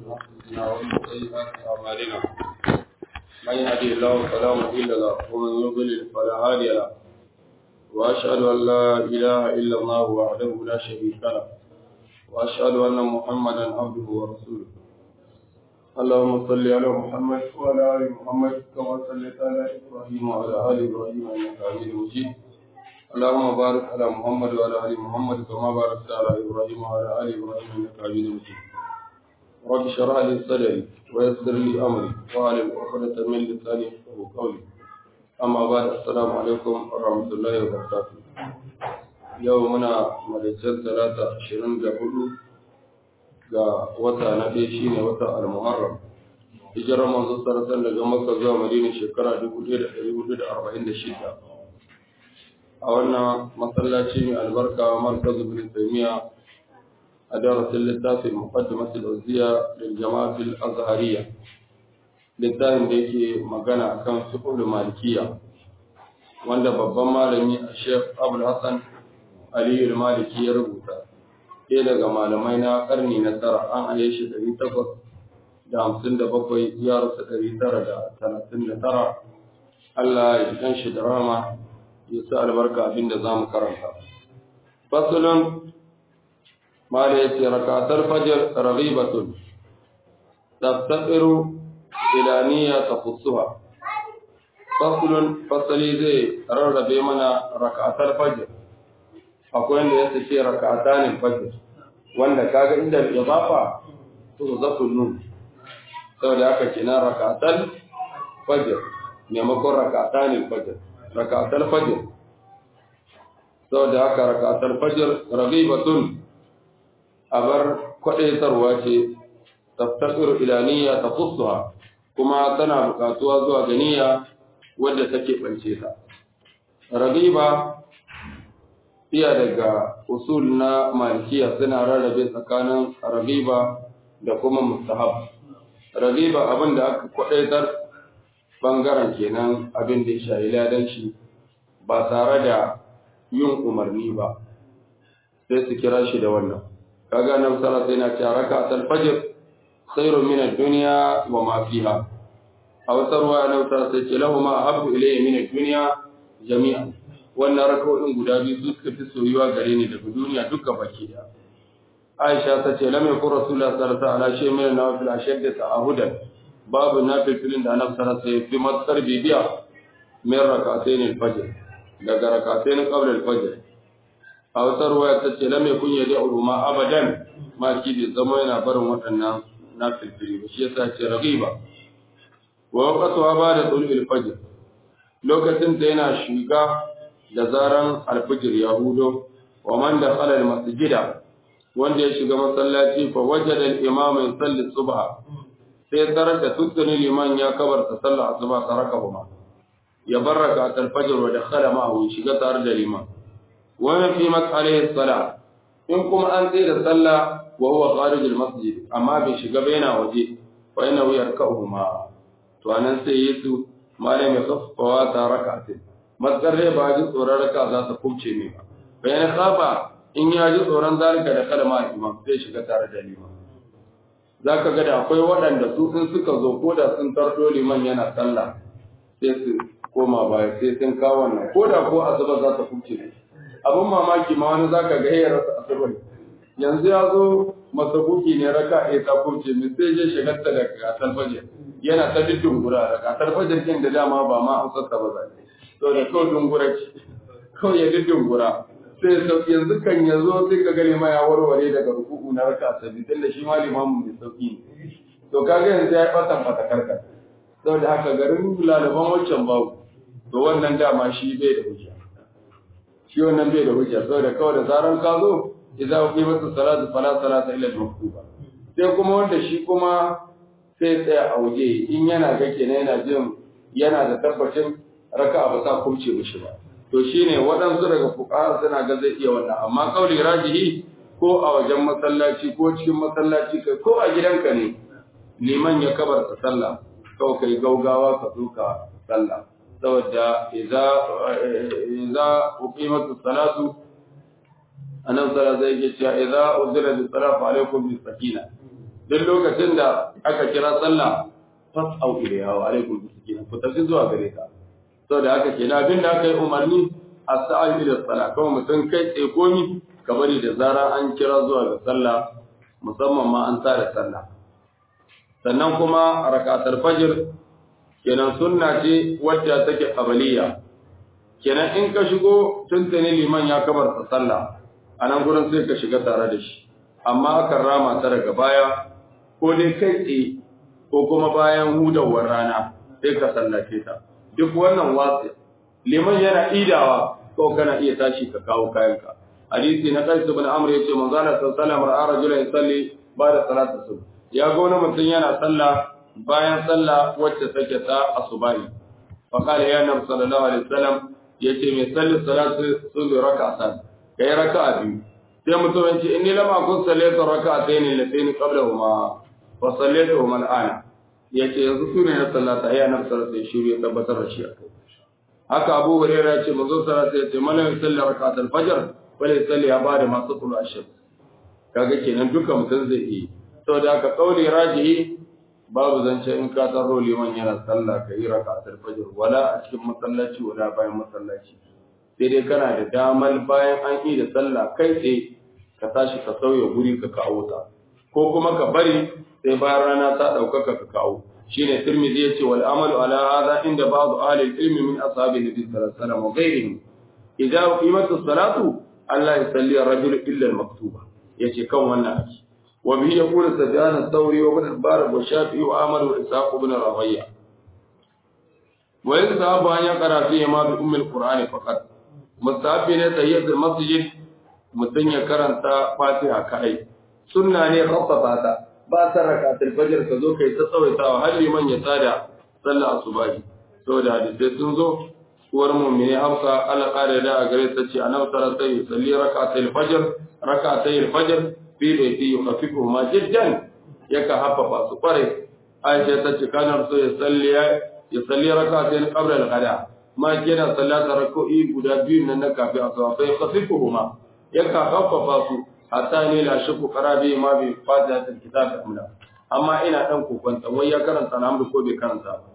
أنفسنا ومن سيئات أعمالنا من يهدي الله فلا مضل له ومن يضلل فلا هادي له وأشهد أن لا إله إلا الله وحده لا شريك له وأشهد أن محمدا عبده ورسوله اللهم صل على محمد وعلى آل محمد كما صليت على إبراهيم وعلى آل إبراهيم إنك حميد مجيد اللهم بارك على محمد وعلى آل محمد كما باركت على إبراهيم وعلى آل إبراهيم إنك حميد مجيد رب اشرح لي صدري ويسر لي أمري واعلم عقدة من لساني يفقهوا قولي أما بعد السلام عليكم ورحمة الله وبركاته يومنا مدجل ثلاثة عشرين قبل ga wata na ɗaya shi ne wata al-muharram hijirar manzo sarrafa daga makka zuwa madina shekara 1446 a wannan masallaci mai albarka markazu bin taymiya a darasin littafin muqaddimat al-awziya lil jama'at al-azhariyya littafin da yake magana akan fiqh malikiyya wanda babban malami a Sheikh Abdul Hassan Ali al-Maliki ya rubuta ɗaya daga malamai na ƙarni na tara an aye shi ɗari takwas da hamsin da bakwai ya rasa ɗari tara da talatin da tara Allah ya kan shi da rama ya sa albarka abin da za mu karanta. Fasulun mala ya ce rakatar fajar raghibatun tafsiru ilaniya ta fusuha. Fasulun fasali zai rarrabe mana rakatar fajar akwai wanda ya sake raka'atanin fajr wanda kaga inda idafa to zafu nun saboda haka kina raka'atal fajr maimakon raka'atanin fajr raka'atal fajr saboda haka raka'atal fajr raghibatun abar kwadaitarwa ce taftasiru ila niyya tafussuha kuma tana bukatuwa zuwa ga niyya wadda take bance ta raghiba iya daga usul na malikiya suna rarrabe tsakanin ragiba da kuma mustahab ragiba abin da aka kwadaitar bangaren kenan abin da ya shayi ladan shi ba tare da yin umarni ba sai su kira shi da wannan kaga nan sara sai na ce raka al-fajr khairun min ad-dunya wa ma fiha a wata ruwa na wata sai ce lahu ma habbu ilayya min ad-dunya jami'an wannan raka'o'in guda biyu su suka fi soyuwa gare ni daga duniya duka baki da Aisha ta ce lam yakun rasulullah sallallahu alaihi wasallam shay min nawafil ashadda ta'ahudan babu nafilin da annabi sallallahu alaihi wasallam fi matsar bibiya min rak'atayn al-fajr daga rak'atayn qabla al-fajr a wata ruwaya ta ce lam yakun yad'u ma abadan ma ki bi zama yana barin waɗannan nafilin ba shi yasa ce ragiba wa waqtuha ba'da tulul fajr lokacin da yana shiga da zaran alfijir ya hudo wa man da khalal masjida wanda ya shiga masallaci fa wajada al-imam yusalli subha sai tarar da tuttuni liman ya kabarta sallar asuba taraka huma ya baraka al-fajr wa dakhala ma'ahu shiga tare da liman wa fi mas'alihi salat in kuma an tsaye da sallah wa huwa kharij al-masjid amma bai shiga ba yana waje fa yana yarka'uhuma to anan sai yesu malam ya kafawa ta raka'atin matsar rai ba ji tsoron raka za ta kubce ne ba bayan kafa in ya ji tsoron zalika da kalma imam zai shiga tare da liman za ka ga da akwai waɗanda su sun suka zo ko da sun tardo liman yana sallah sai su koma baya sai sun kawo wannan ko da ko asuba za ta kubce ne abin mamaki ma wani za ka ga ya rasa asuba yanzu ya zo masabuki ne raka ɗaya ta kubce min sai je shigarta da gasar fajar yana ta dindungura da gasar fajar kin da dama ba ma an sassa ba zai to da kawai dungura ce kawai ya ji dungura sai sauki yanzu kan ya zo sai ka gane ma ya warware daga ruku'u na raka sabi tun da shi ma limamu mai sauki ne to kaga yanzu ya yi fatan fatakarka saboda haka garin lalaban wancan babu to wannan dama shi bai da hujja shi wannan bai da hujja saboda kawai da zaran ka zo idan ku yi masa salatu fala salata illa al-maktuba sai kuma wanda shi kuma sai tsaya a waje in yana ga kenan yana jin yana da tabbacin raka ba ta kumce mishi ba to shine waɗansu daga fuqaha suna ga zai iya wannan amma kauli rajihi ko a wajen masallaci ko cikin masallaci kai ko a gidanka ne liman ya kabarta sallah kawai kai gaugawa ka duka sallah saboda idza idza uqimat salatu annabi sallallahu alaihi wasallam ya ce idza uzira bis salatu alaikum bis sakina duk lokacin da aka kira sallah fas'au ilayha wa alaikum bisakin ku tafi zuwa gare ta saboda haka kenan abin da aka yi umarni as-sa'i ila salat kawai mutum kai tsaye komi ka bari da zara an kira zuwa ga sallah musamman ma an tsara sallah sannan kuma rakatar fajr kenan sunna ce wacce take qabaliya kenan in ka shigo tuntuni liman ya kabarta sallah a nan gurin sai ka shiga tare da shi amma akan rama ta daga baya ko dai kai tsaye ko kuma bayan hudawar rana sai ka sallace ta duk wannan watsi liman yana idawa ko kana iya tashi ka kawo kayanka hadisi na Qais ibn Amr yace manzo Allah sallallahu alaihi wasallam ra'a rajulan yusalli ba'da salati subh ya ga wani mutum yana sallah bayan sallah wacce take ta asubahi fa qala ya nabi sallallahu alaihi wasallam yace mai salli salatu subh rak'atan kai raka'a biyu sai mutum ya ce inni lam akun sallatu rak'atayn allatayn qablahuma wa sallatuhuma al'ana yace yanzu sune na sallata ya nabi sallallahu alaihi wasallam shiru ya tabbatar da shi akai haka Abu Hurairah ya ce manzo sallallahu alaihi wasallam ya ce man yusalli rak'atal fajr wala yusalli ya bada masu tulu ashir kaga kenan duka mutum zai yi saboda haka kauli rajihi babu zance in ka tsaro liman yana sallah ka yi rak'atul fajr wala a cikin masallaci wala bayan masallaci sai dai kana da damar bayan an yi da sallah kai tsaye ka tashi ka sauya guri ka kawo ta ko kuma ka bari sai bayan rana ta ɗaukaka ka kawo shine tirmidhi yace wal amalu ala hadha inda ba'd ahli al-ilm min ashabi nabi sallallahu alaihi wasallam wa ghayrihim idza qimatu salatu Allah ya salli ar-rajul illa al-maktuba yace kan wannan aji wa bihi yaqulu sufyan ath-thawri wa ibn al-barak wa shafi'i wa ahmad wa ishaq ibn rawiya wa yasabu an yaqra fihi ma bi umm al-qur'ani faqat mustahabi ne tahiyatul masjid mutun ya karanta fatiha kai sunna ne khaffafa ta ba ta rakatul fajr ka zo kai ta tsawaitawa har liman ya tsada sallah asubahi saboda hadisi sun zo uwar mu'mini Hafsa Allah kare da a gare ta ce annabi sallallahu alaihi wasallam salli rak'atayil fajr rak'atayil fajr fi baiti yukhafifu ma jiddan yaka haffafa su kware Aisha ta ce kana so ya salli ya salli rak'atayn qabla al-ghada ma kina sallata rak'o'i guda biyu nan na kafi asuba fa yukhafifu ma yaka haffafa su hatta ne la shaku qarabi ma bi fatihatil kitab amla amma ina dan kokon wai ya karanta alhamdu ko bai karanta ba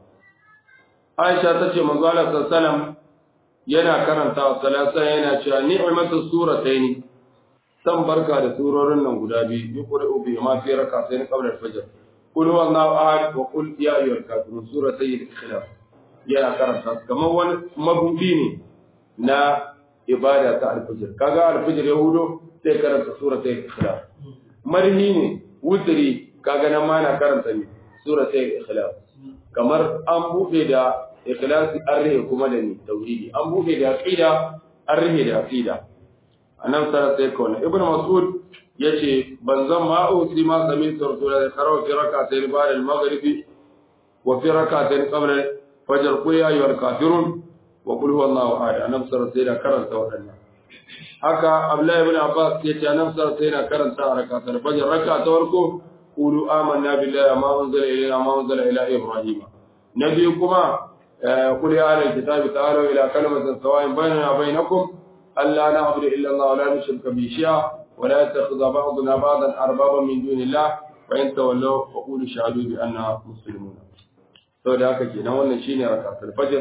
Aisha ta ce manzo Allah sallallahu yana karanta salasa yana cewa ni'matu surataini san barka da surorin nan guda biyu yuqra'u bi ma fi rak'atayn qabla al-fajr qul huwallahu ahad wa qul ya ayyuhal kafirun suratay al-ikhlas yana karanta kamar wani mabudi ne na ibada ta al-fajr kaga al-fajr yahudo sai karanta suratay al-ikhlas marhi ne wutri kaga nan ma na karanta ne suratay al-ikhlas kamar an buɗe da ikhlasi an rihe kuma da ni tauhidi an buɗe da aqida an rihe da aqida anan sara sai kawai ibnu mas'ud yace ban zan ma usi ma sami rasulullah karawa fi rak'atayn ba'da al-maghribi wa fi rak'atayn qabla fajr qul ya ayyuhal kafirun wa qul huwallahu ahad anan sara sai da karanta wadannan haka abdullahi ibn abbas yace anan sara sai da karanta rak'atul fajr rak'a ta farko قولوا آمنا بالله ما أنزل إلينا ما أنزل إلى إبراهيم نبيكما قل يا أهل الكتاب تعالوا إلى كلمة سواء بيننا وبينكم ألا نعبد إلا الله ولا نشرك به شيئا ولا يتخذ بعضنا بعضا أربابا من دون الله فإن تولوا فقولوا شهدوا بأننا مسلمون sau da haka kenan wannan shine rakatul fajr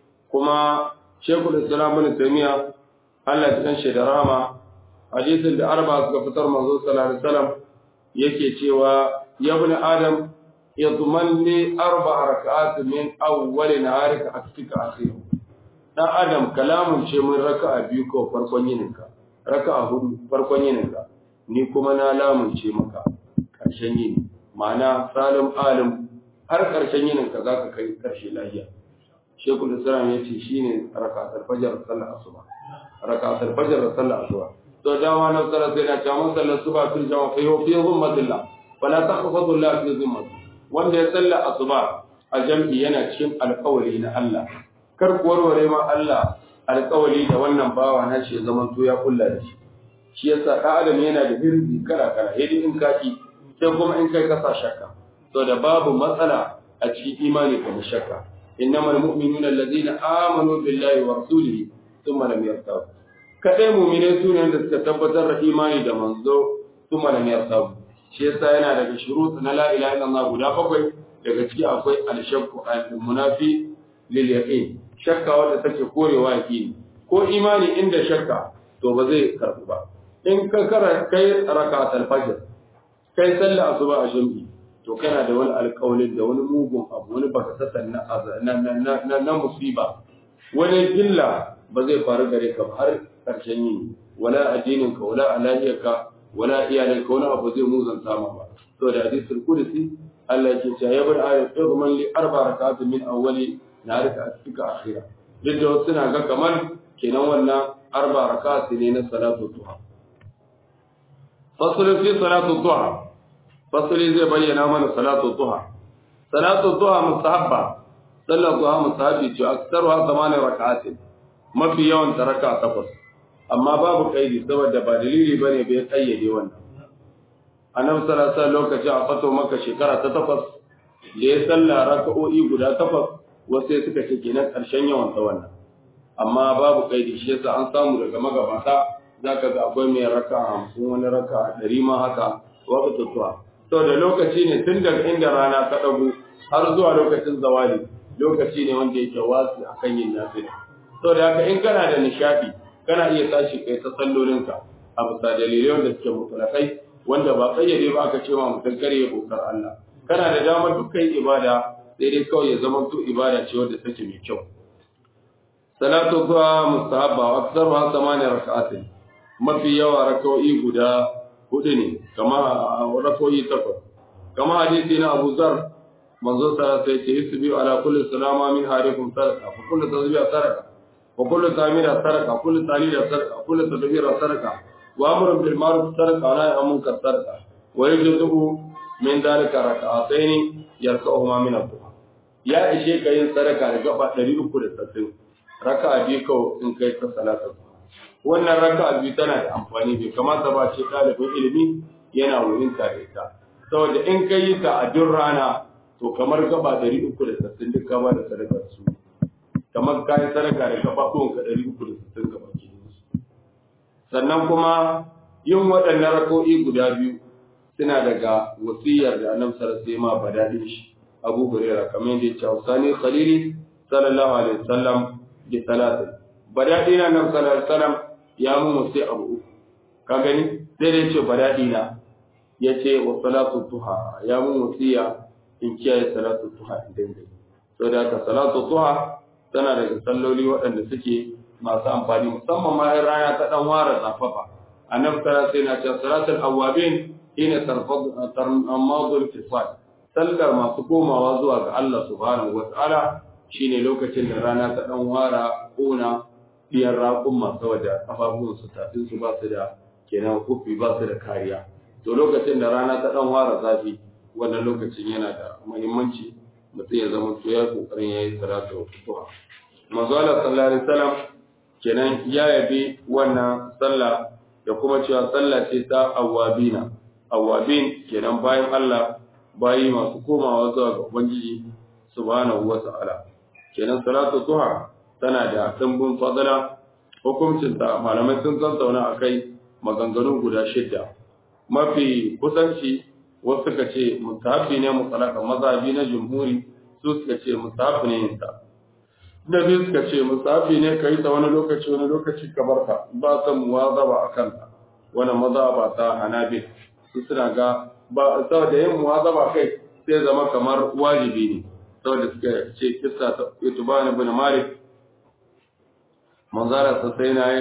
kuma shekul islam ibn taymiya Allah ya san shi da rahama hadisin da arba suka fitar manzo sallallahu alaihi wasallam yake cewa ya bin adam ya tumanni arba raka'at min awwal naharika aktika akhir dan adam kalamun ce mun raka'a biyu ko farkon yininka raka'a hudu farkon yininka ni kuma na lamun ce maka karshen yini ma'ana salim alim har karshen yininka zaka kai karshe lafiya shekul islam yace shine raka'atul fajr sallar asuba raka'atul fajr sallar asuba to dama na tsara sai na cewa sallar suba fil jama'a fa yau fi zummatillah fala takhfadu Allah fi zummat wanda ya salla asuba a jam'i yana cikin alƙawari na Allah kar ku warware ma Allah alƙawari da wannan bawa na shi zaman to ya kulla da shi shi yasa da adam yana da hirzi kala kala yadda in kaki sai kuma in kai kasa shakka to da babu matsala a cikin imani kuma shakka innamal mu'minuna allazina amanu billahi wa rasulihi thumma lam yartabu kadai mumine su ne da suka tabbatar da imani da manzo su malam ya samu shi yasa yana daga shurut na la ilaha illallah guda bakwai daga ciki akwai al-shakku al-munafi lil yaqin shakka wanda take korewa yaqini ko imani inda shakka to ba zai karbu ba in ka kara kai rakatul fajr kai sallah asuba a jami'i to kana da wani alƙawalin da wani mugun abu wani baka sassan na na musiba wani gilla ba zai faru gare ka har ƙarshen yini wala addinin ka wala alahiyarka wala iyalin ka wani abu zai muzanta ma ba to da hadisul qudsi Allah yake cewa ya bar ayat idman li arba rak'atin min awwali narika atika akhira duk da wasu na ga kamar kenan wannan arba rak'at ne na salatu duha fasl fi salatu duha fasli zai bayyana mana salatu duha salatu duha mustahabba sallar duha mustahabi ce aksaruha zamanin rak'atin mafi yawan ta raka takwas amma babu kaidi saboda ba dalili bane bai kayyade wannan annabi sallallahu alaihi lokaci a fato maka shekara ta takwas da ya salla raka'o'i guda takwas wasu suka ce kenan karshen yawan ta wannan amma babu kaidi shi yasa an samu daga magabata zaka ga akwai mai raka hamsin wani raka ɗari ma haka wata tutuwa saboda lokaci ne tun daga inda rana ta ɗago har zuwa lokacin zawali lokaci ne wanda yake wasu akan yin nafila saboda haka in kana da nishadi kana iya tashi kai ta sallolinka a bisa dalilai wanda suke mutulakai wanda ba kayyade ba aka ce ma mutum kare ya bautar Allah kana da damar dukkan ibada sai dai kawai ya zama to ibada ce wanda take mai kyau salatu zuwa mustahabba wa aksar ma samani raka'atin mafi yawa raka'o'i guda hudu ne kama raka'o'i takwas kama hadisi na Abu Zar manzo sallallahu alaihi wasallam ya ce ala kulli salama min harikum sadaqa fa kullu tasbiha sadaqa وكل تعمير سرقة كل تعليل سرقة كل تدبير سرقة وأمر بالمعروف سرقة ونهي عن المنكر سرقة ويجزئ من ذلك ركعتين يركعهما من الضحى يا إشي كاين سرقة لقبا دليل كل تسلم ركعة بيكو إن كيت صلاة wannan raka'a biyu tana da amfani bai kamata ba ce ɗalibin ilimi yana wurin ta da ita saboda in ka yi ta a duk rana to kamar gaba ɗari uku da sassin duk ka ba da sadakar su kamar kayan sadaka da kafafuwan ka ɗari uku da sittin gaba ke sannan kuma yin waɗannan rako'i guda biyu suna daga wasiyar da annabi sallallahu alaihi wasallam ba dadin shi Abu Hurairah kamar yadda ya ce Usani Khalili sallallahu alaihi wasallam bi salatin badadi na annabi sallallahu alaihi wasallam ya mu wasi abu uku ka gani sai dai ce badadi na yace wa salatu duha ya mu wasiya in kiyaye salatu duha idan dai saboda haka salatu duha tana daga salloli waɗanda suke masu amfani musamman ma in rana ta dan ware zafafa annabi sallallahu alaihi wasallam ya salatul awabin ina tarmadul fisal sallar masu komawa zuwa ga Allah subhanahu wataala shine lokacin da rana ta dan wara kona biyar raƙun masu saboda kafafun su tafin su ba su da kenan kufi ba su da kariya to lokacin da rana ta dan wara zafi wannan lokacin yana da muhimmanci mutum ya zama to ya kokarin yayi salatu duha manzo Allah sallallahu alaihi wasallam kenan ya yabi wannan sallah da kuma cewa sallah ce ta awabina awabin kenan bayan Allah bayi masu komawa zuwa ga ubangiji subhanahu wata'ala kenan salatu duha tana da dimbin fadala hukuncin ta malamai sun tattauna akai maganganu guda shidda mafi kusanci wasu suka ce mustahabi ne mutalaka mazhabi na jumhuri su suka ce mustahabi ne yin ta da biyu suka ce musafi ne ka yi ta wani lokaci wani lokaci ka barka ba ta muwazaba a kanta wani mazaba ta hanabil su suna ga ba saboda yin muwazaba kai sai zama kamar wajibi ne saboda suka ce kissa ta itubani bin malik manzara sa sai na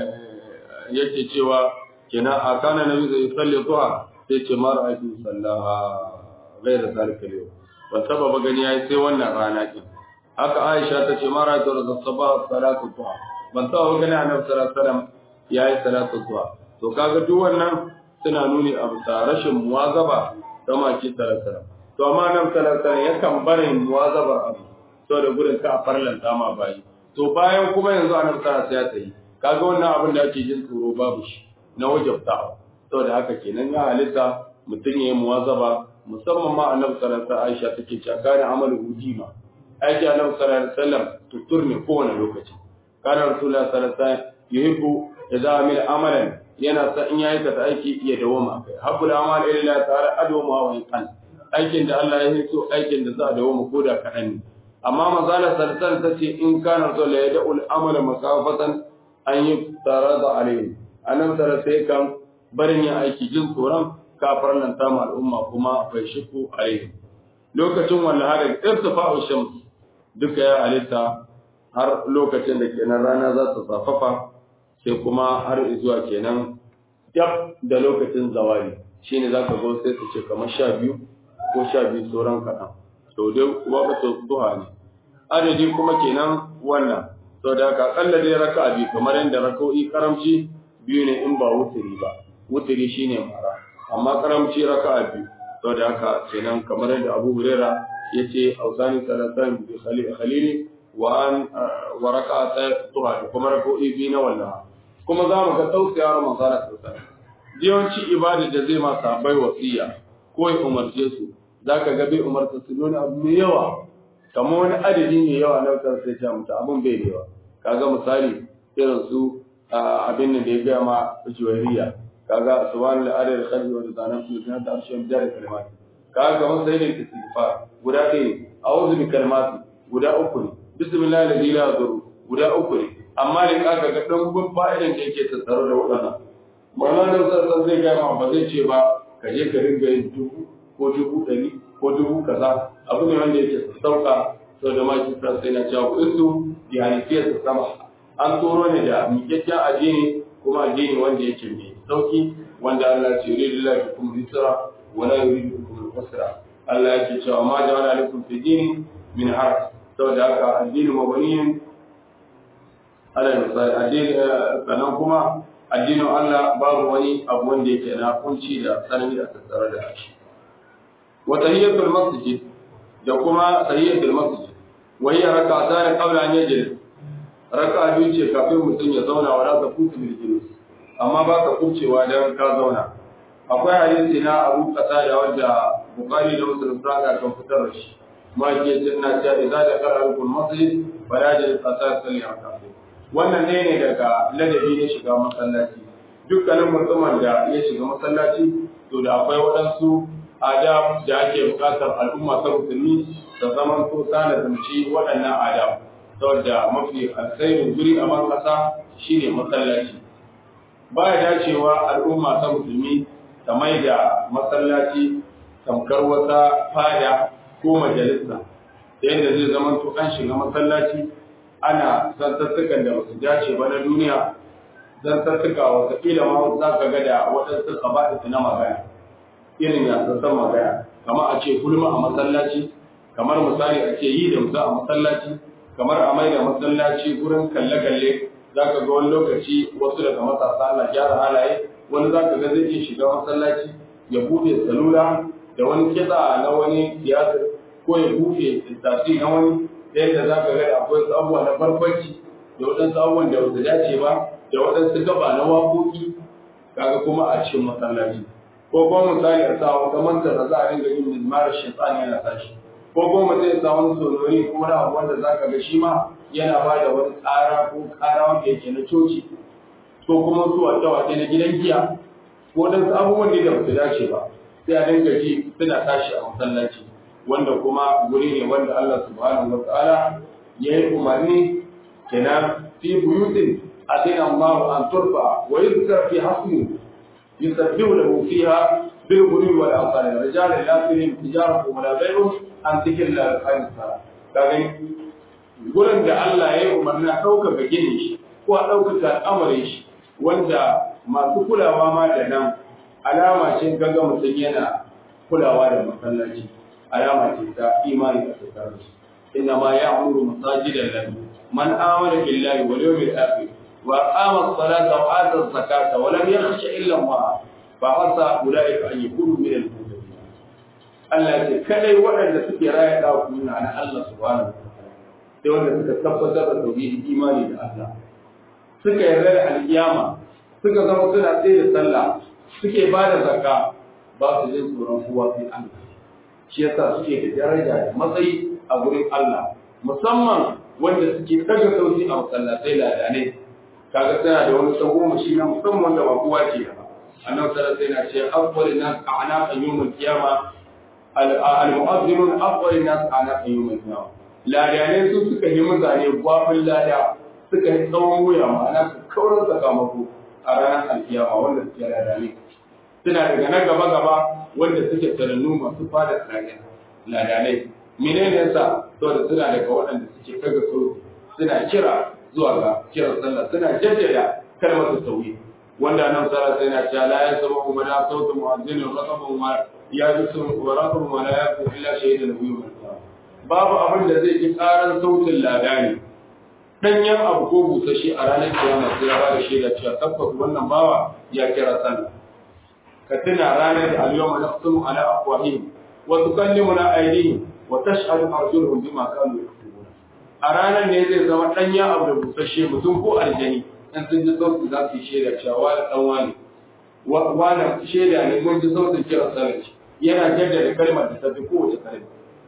yake cewa kenan a kana nabi zai salli duha sai ce mara aiki sallaha gaira zalika yau ba saba ba gani yayi sai wannan rana kin haka Aisha ta ce mara da sabah salatu duha ban sa wa gani Annabi sallallahu alaihi wasallam yayi salatu duha to kaga duk wannan suna nuni a bisa rashin muwazaba da maki sallallahu alaihi wasallam to amma Annabi sallallahu alaihi wasallam yakan barin muwazabar abu saboda gurin ka farlanta ma bayi to bayan kuma yanzu Annabi sallallahu alaihi wasallam ya tayi kaga wannan abin da ake jin tsoro babu shi na wajabtawa saboda haka kenan ya halitta mutum ya yi muwazaba musamman ma Annabi sallallahu alaihi wasallam Aisha take cewa kana amalu hujima aiki annabi sallallahu alaihi wasallam tutur ne kowane lokaci kana rasulullah sallallahu alaihi wasallam yuhibbu idza amila amalan yana sa in ya aikata aiki ya dawoma kai habbul amal illa ta'ala adwama wa in aikin da Allah ya so aikin da za a dawoma ko da kaɗan ne amma mazala sarsan ta ce in kana so la yad'ul amala masafatan an yi tarada alayhi annabi tara sai kan barin yin aiki jin tsoron kafar nan ta al'umma kuma bai shiku alayhi lokacin wallaha da irtifa'u shams duka ya halitta har lokacin da kenan rana za ta safafa sai kuma har zuwa kenan dab da lokacin zawali shine zaka zo sai su ce kamar sha biyu ko sha biyu sauran kaɗan to dai waqtu duha ne adadi kuma kenan wannan to da ka kalla dai raka'a biyu kamar yadda raka'o'i karamci biyu ne in ba wuturi ba wuturi shine mara amma karamci raka'a biyu to da haka kenan kamar yadda Abu Huraira yace ausani salatan bi khalili wa an wa raka'ata duha kuma raka'o'i biyu na wallaha kuma za mu ga tausaya Ramadan sosai yawanci ibada da zai ma sabai wasiya ko ya umarce su zaka ga bai umarta su nuna abu mai yawa kamar wani adadi mai yawa na wutar sai ta mutu abin bai da yawa kaga misali irin su abin da ya gaya ma juwairiya kaga subhanal adad khalqi wa rizana fi sunnat arshi bi dar kalimat kaga kamar sai da istighfar guda ɗaya ne a'udhu bi kalimati guda uku ne bismillah la ilaha illa guda uku ne amma da kaga ga dan fa'idan da yake tattare da waɗannan Maulana sassan zai gaya ma ba zai ce ba ka je ka ringa yin dubu ko dubu ɗari ko dubu kaza abu ne wanda yake sassauka sau da maki sa sai na cewa kuɗinsu da halitiyar su sama an tsoro ne da miƙaƙƙen addini kuma addini wanda yake mai sauki wanda Allah ce yuridu lillahi bikum yusra wa la yuridu bikum usra Allah yake cewa ma ja'ala lakum fi dini min haraj saboda haka addini mabaniyin ala misali addini sannan kuma addinin Allah babu wani abu wanda yake na kunci da tsanani da tattare da shi wa tahiyatul masjid da kuma tahiyatul masjid wa hiya rak'atan qabla an yajlis raka'a biyu ce kafin mutum ya zauna wa raka kutu bil julus amma ba ka kubcewa dan ka zauna akwai hadisi na Abu Qatada wanda Bukhari da Muslim saka kan fitar da shi ma ke tunna cewa idza da qara'ul masjid fala yajlis hatta yusalli rak'atayn wannan ne ne daga ladabi na shiga masallaci dukkanin mutumin da ya shiga masallaci to da akwai waɗansu adab da ake buƙatar al'umma ta musulmi da zaman to sana zumci waɗannan adab saboda mafi alkhairin guri a ban ƙasa shine masallaci ba ya dacewa al'umma ta musulmi ta mai da masallaci tamkar wata fada ko majalisa yadda zai zama to an shiga masallaci ana zantattukan da basu dace ba na duniya zantattuka wataƙila ma za ka ga da waɗansu ƙaba'is na magana irin ya sassan magana kamar a ce gulma a masallaci kamar misali a ce yi da musa a masallaci kamar a mai da masallaci gurin kalle-kalle za ka ga wani lokaci wasu daga matasa ana gyara halaye wani za ka ga zai iya shiga masallaci ya buɗe salula da wani kitsa na wani siyasa ko ya buɗe tasiri na wani yadda za ka ga akwai wasu abubuwa na barkwanci da waɗansu abubuwan da wasu dace ba da waɗansu gaba na waƙoƙi kaga kuma a cikin masallaci ko kuma misali a sa wata manta da za a ringa yin mizmarar shaitan yana tashi ko kuma mutum ya sa wani sonori ko wani abu wanda za ka ga shi ma yana ba da wani ƙara ko ƙara wanda yake na coci ko kuma su wata wata na gidan giya ko waɗansu abubuwan da ba su dace ba sai a dinga ji suna tashi a masallaci wanda kuma guri ne wanda Allah subhanahu wa ta'ala ya yi umarni kenan fi buyutin adina Allah an turfa wa yuzkar fi hasmu yusabbihu lahu fiha bil ghudwi wal asal rijal la tulhim tijaratu wa la bay'un an dhikrillah al sala kaga gurin da Allah ya yi umarni a ɗaukaka ginin shi ko a ɗaukaka al'amarin shi wanda masu kulawa ma da nan alama ce gaga mutum yana kulawa da masallaci alama ce ta imani da tsakanin su inna ma ya'muru masajidan lahu man amana billahi wal yawmil akhir wa aqama as-salata wa ata az-zakata wa lam yakhsha illa Allah fa asa ulaika an yakunu min al-muttaqin Allah ce kadai waɗanda suke raya da kuna na Allah subhanahu wa ta'ala sai wanda suka tabbatar da tauhidi imani da Allah suka yarda da alkiyama suka zama suna tsaye da sallah suke ba da zakka ba su jin tsoron kowa sai Allah shi yasa suke da daraja da matsayi a gurin Allah musamman wanda suke daga sauti a masallatai ladanai kaga tana da wani tsago shi na musamman da ba kowa ke da annabi sallallahu alaihi wasallam ce afdalun nas a'naqa yawmul qiyama al-mu'azzinun afdalun nas a'naqa yawmul qiyama ladane su suka yi mutane gwafin lada suka yi tsawon wuya ma'ana su kauran sakamako a ranar alkiyama wanda suke ladane suna daga na gaba gaba wanda suke tarannu masu fada ladanai menene yasa saboda suna daga waɗanda suke kaga sauti suna kira zuwa ga kiran sallah suna jaddada kalmar tauhid wanda nan sallah sai na cewa la yasma kuma da sautu mu'azzinin raqabu ma ya bisu wa raqabu ma la yakun illa shaydan lahu babu abin da zai ji karan sautin ladani danyen abu ko busashi a ranar kiyama sai ya bada shaida cewa tabbas wannan bawa ya kira sallah ka tuna ranar da al-yawma naqtumu ala afwahihim wa tukallimuna aydihim wa tashhadu arjuluhum bima kanu yaktubun a ranar ne zai zama danyen abu da busashe mutum ko aljani in sun ji sautin za su yi shaida cewa wani dan wani wani shaida ne mun ji sautin kira sallah yana jaddada kalmar da ta fi kowace kalma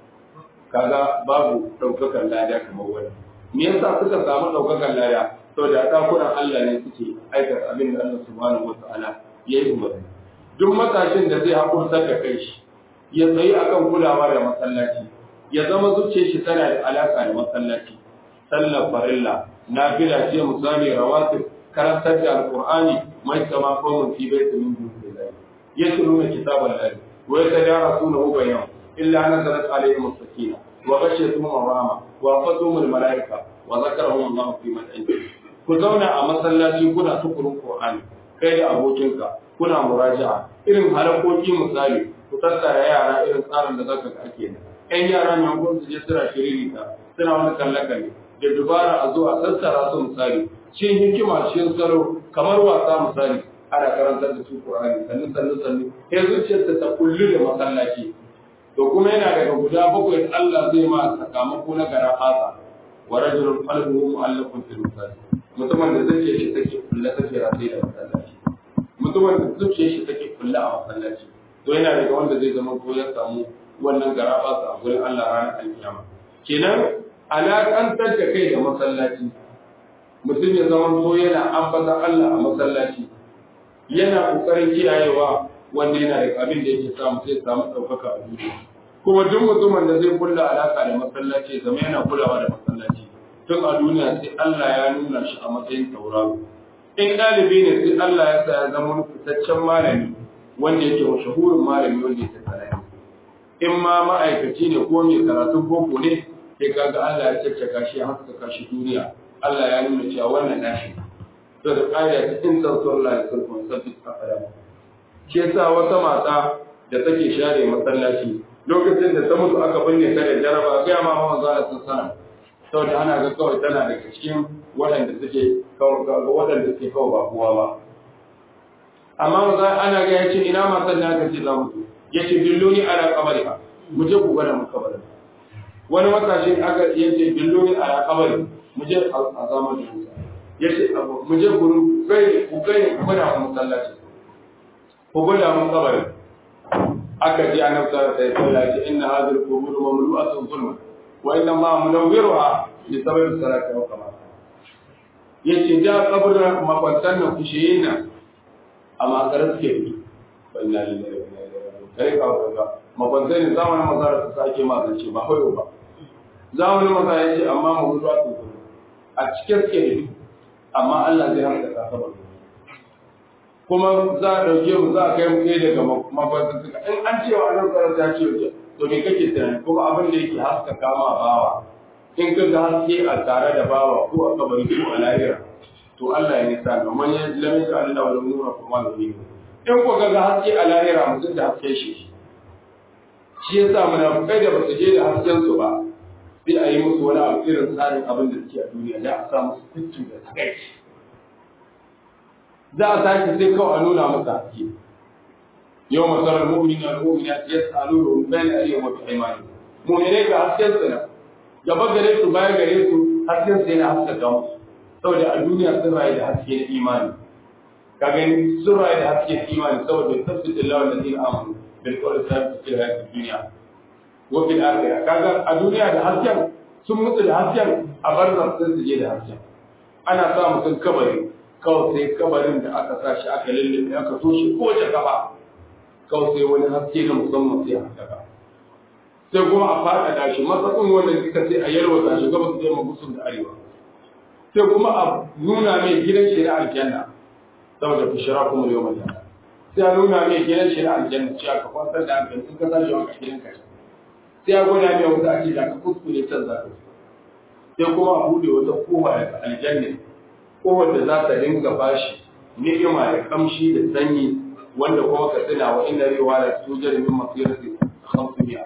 kaga babu ɗaukakan lada kamar wani me yasa suka samu ɗaukakan lada saboda ɗakunan Allah ne suke aikata abin da Allah subhanahu wata'ala ya yi umarni duk matashin da zai hakurtar da kai shi ya tsayi akan kulawa da masallaci ya zama zuciyar shi tana da alaka da masallaci sallar farilla nafila ce musami rawatib karantar da alqur'ani mai kama qawmun fi baitin min dunillahi yatluna kitaballahi wa yatadarasunahu bainahum illa nazalat alaihim as-sakinah وغشيتهم الرحمة وأخذتهم الملائكة وذكرهم الله في من عنده ku zauna a masallaci kuna tukurin Qur'ani kai da abokinka kuna muraja'a irin halakoki misali ku tattara yara irin tsarin da zaka ga ake da ƴan yara mai kun su je suna shiriri ta suna wani kalle kalle da dubara a zo a tattara su misali cikin hikima cikin salo kamar wasa misali ana karantar da su Qur'ani sannu sannu sannu sai zuciyarta ta kullu da masallaci to kuma yana daga guda bakwai Allah zai ma sakamako na gara fasa wa rajulun qalbuhu mu'allaqun fil masajid mutumin da zuciyar shi take kulla take rataye da masallaci mutumin da zuciyar shi take kulla a masallaci to yana daga wanda zai zama ko ya samu wannan gara fasa a gurin Allah ranar alkiyama kenan alaƙantar da kai da masallaci mutum ya zama ko yana ambata Allah a masallaci yana kokarin kiyayewa wanda yana da abin da yake samu sai samu ɗaukaka a duniya kuma duk mutumin da zai kulla alaka da masallaci zama yana kulawa da masallaci tun a duniya sai Allah ya nuna shi a matsayin tauraro in ɗalibi ne sai Allah ya sa ya zama wani fitaccen malami wanda yake mashahurin malami wanda yake sanani in ma ma'aikaci ne ko mai karatun boko ne sai kaga Allah ya caccaka shi ya haskaka shi duniya Allah ya nuna cewa wannan nashi to da ƙa'ida ta in tsansuwar Allah ya sulhun sabbi a fadama shi yasa wata mata da take share masallaci lokacin da ta mutu aka binne ta da jaraba ga ma ma manzo sun sana saboda ana ga kawai tana daga cikin waɗanda suke kawai waɗanda suke kawai ba kowa ba amma manzo ana ga yace ina matan da aka ce za mu yace billoni ala qabariha mu je ku gwada mu kabarin wani matashi aka yace billoni ala qabari mu je a zamanin Musa yace mu je gurin kai ku kai ku gwada mu masallaci ko gwada mun kabarin aka ji annabi sallallahu alaihi wasallam ya ce inna hadhihi al-qubur mamlu'atun zulman wa inna ma munawwiruha bi sababi salati wa kama yace da kabarin makwantan nan kushiyin nan amma garin suke yi wa inna lillahi wa inna ilaihi raji'un kai ka ga makwantan ne zamanin mazara su sake ma zance ba hoyo ba zamanin mazara yace amma mamlu'atun zulman a cikin suke yi amma Allah zai hankaka kabarin kuma za a ɗauke mu za a kai mu ɗaya daga mafarkin suka in an cewa nan tsarar ta ce wace to me kake tunani kuma abin da yake haska kama bawa in ka ga haske a tare da bawa ko a kabari ko a lahira to Allah ya nisa domin ya lamin da Allah wani nuna kuma da ne in ko ga haske a lahira mutum da haske shi shi yasa munafukai da basu je da hasken su ba sai a yi musu wani abu irin tsarin abin da suke a duniya da a sa musu fitu da takaici za a tashi sai kawai a nuna masa haske yau masarar mu'minin al-mu'mina ya tsalo da rubayin aliyu wa imani mu'mine ga hasken su na gaba gare su baya gare su hasken su yana haska ga musu saboda a duniya sun rayu da haske na imani ka gani sun rayu da haske na imani saboda tafsirin lawan da zai amanu bil qawl sabit fil hayat dunya wa fil akhirah kaga a duniya da hasken sun mutu da hasken a barzan sun su je da hasken ana sa mutum kabari kawai sai kabarin da aka sa shi aka lullube aka toshe kowace kafa kawai sai wani haske na musamman sai haskaka sai kuma a faɗaɗa shi matsatsin wannan suka sai a yalwata shi gaba su zai magusun da arewa sai kuma a nuna mai gidan shi na aljanna saboda fishira kuma yau mai sai a nuna mai gidan shi na aljanna ce aka kwantar da hankali in ka tashi wanka gidan ka sai a gwada mai wata ake da ka kuskure can za ka sai kuma a buɗe wata kowa daga aljanna kowar da za ta dinga bashi ni'ima da kamshi da sanyi wanda kuma ka tuna wa inna riwa la tujar min masirati 500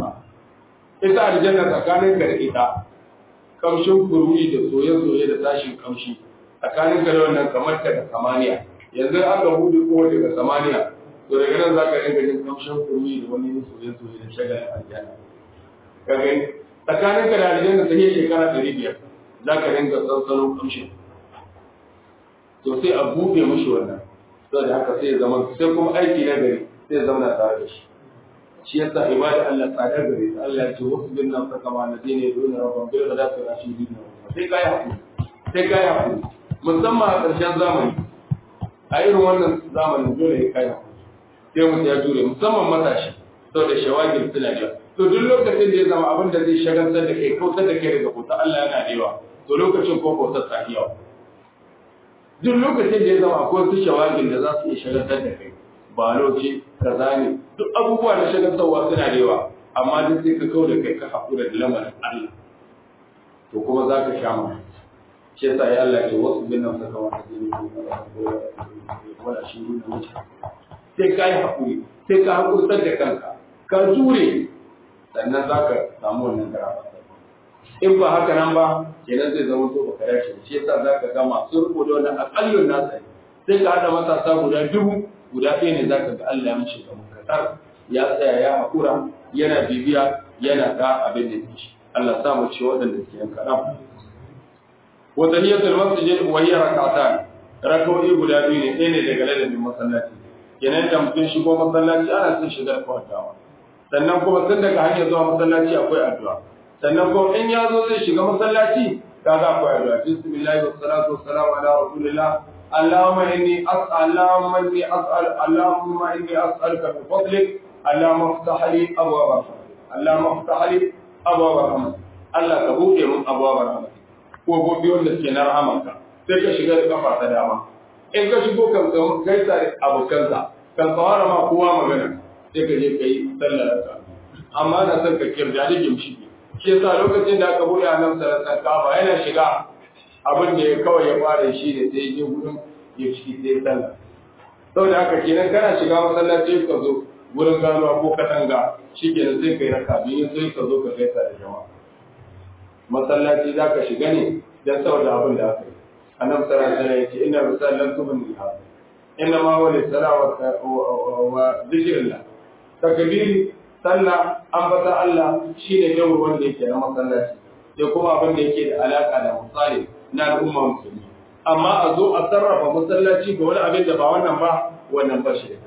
ita aljanna tsakanin ka da ita kamshin kururi da soye-soye da tashin kamshi tsakanin ka da wannan kamar ka da samaniya yanzu aka buɗe kowar daga samaniya to daga nan za ka dinga jin kamshin kururi da wani soye-soye da shagalin aljanna ka gani tsakanin ka da aljanna sai shekara ɗari biyar za ka dinga sansanin kamshin to sai a buɗe mushi wannan saboda haka sai ya zama sai kuma aiki na gari sai ya zama tare da shi shi yasa ibada Allah tsadar gare ta Allah ya ce wasu bin nan saka ma na dine don rabban bil ghadati wa ashidi sai kai hakuri sai kai hakuri musamman a ƙarshen zamani a irin wannan zamanin dole ya kai hakuri sai mutum ya jure musamman matashi saboda shawagin suna da to duk lokacin da ya zama abin da zai shagaltar da kai kautar da kai daga bauta Allah yana da yawa to lokacin ko bautar ta yawa duk lokacin da ya zama akwai wasu shawagin da za su iya shagaltar da kai baloci kaza ne duk abubuwa na shagaltarwa suna da yawa amma duk sai ka kau da kai ka haƙura da lamarin Allah to kuma za ka sha ma shi yasa ya Allah ce wasu bin nan saka wani jini wala shi ne wuce sai ka yi haƙuri sai ka haƙurtar da kanka ka jure sannan za ka samu wannan karama in ba haka nan ba kenan zai zama to baka dace shi yasa za ka ga masu riko da wannan akallun nasa sai ka haɗa matasa guda dubu guda ɗaya ne za ka ga Allah ya mace ga mukatar ya tsaya ya haƙura yana bibiya yana ga abin da yake Allah sa mu ci waɗanda suke yan kaɗan. Wata niyatul masjid wa hiya rak'atan rak'o'i guda biyu ne ɗaya ne daga ladabin masallaci kenan da mutum shigo masallaci ana son shigar kwantawa sannan kuma tun daga hanyar zuwa masallaci akwai addu'a sannan kuma in ya zo zai shiga masallaci kaga akwai addu'a bismillah wa salatu wa salam ala rasulillah اللهم إني أسأل اللهم إني أسأل اللهم إني أسألك بفضلك اللهم افتح لي أبواب الرحمة اللهم افتح لي أبواب الرحمة الله تبوك من أبواب الرحمة وبوبي wanda ke na rahamanka sai ka shiga da kafa ta dama in ka shigo kan gaisa da abokanka kan tsawara ma kowa magana sai ka je ka yi sallar ka amma na son ka kirja da gimshi shi yasa lokacin da aka buɗe annabi sallallahu alaihi wasallam yana shiga abin da ya kawai ya fara shi ne sai je gurin ya ciki sai sallah saboda haka kenan kana shiga masallaci ka zo gurin ganuwa ko katanga shi kenan sai kai raka biyu sai ka zo ka gaisa da jama'a masallaci za ka shiga ne don saboda abin da aka yi annabi sallallahu alaihi wasallam ya ce inna rusallan tumun liha inna ma huwa lisala wa zikrillah takbiri sallah ambata Allah shine yau wanda yake na masallaci sai kuma abin da yake da alaka da misali na al'umma musulmi amma a zo a sarrafa masallaci ga wani abin da ba wannan ba wannan ba shi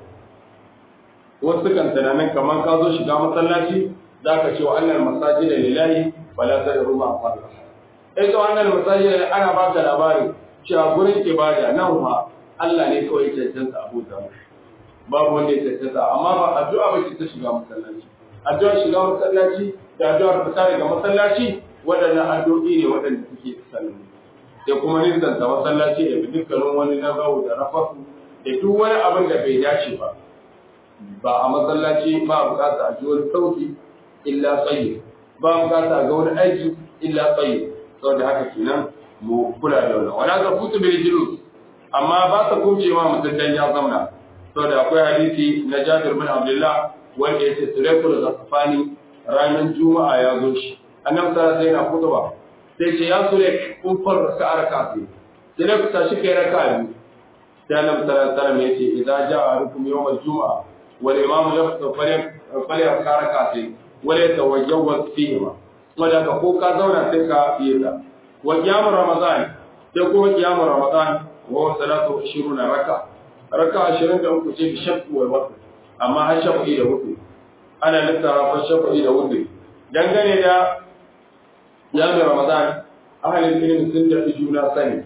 wasu kan tunanin kamar ka zo shiga masallaci za ka ce wa annal masajida lillahi fala tad'u ma Allah eh to annal masajida ana ba ka labari cewa gurin ibada nan fa Allah ne kawai ya cancanta abuta babu wanda ya cancanta amma ba addu'a ba ce ta shiga masallaci addu'ar shiga masallaci da addu'ar fita daga masallaci waɗannan addu'o'i ne waɗanda suke sallama da kuma nisanta masallaci da dukkanin wani nazawu da rafasu da duk wani abin da bai dace ba ba a masallaci ba a bukata a ji wani sauti illa tsaye ba a bukata a ga wani aiki illa tsaye saboda haka kenan mu kula da wannan wala ka futu bil julus amma ba ta kumce ma mutum dan ya zamna saboda akwai hadisi na Jabir bin Abdullah wanda yace Suratul Ghafani ranar Juma'a ya zo shi annabi sallallahu alaihi wasallam yana kutuba sai ce ya sure kun farra ka araka sai sai ku tashi kai raka biyu sai annabi sallallahu alaihi wasallam yace idza jaa rukum yawm al-jum'a wal imam yaftu falyam falyam karaka sai wala tawajjawaz fihi ma wanda ka ko ka zauna sai ka yi ta wa qiyam ramadan sai kuma qiyam ramadan wa salatu 20 raka raka 23 ce bi shakku wal watr amma har shafi da wuce ana littara shafi da wuce dangane da jami'ar Ramadan ahalin ilimin sun tafi juna sani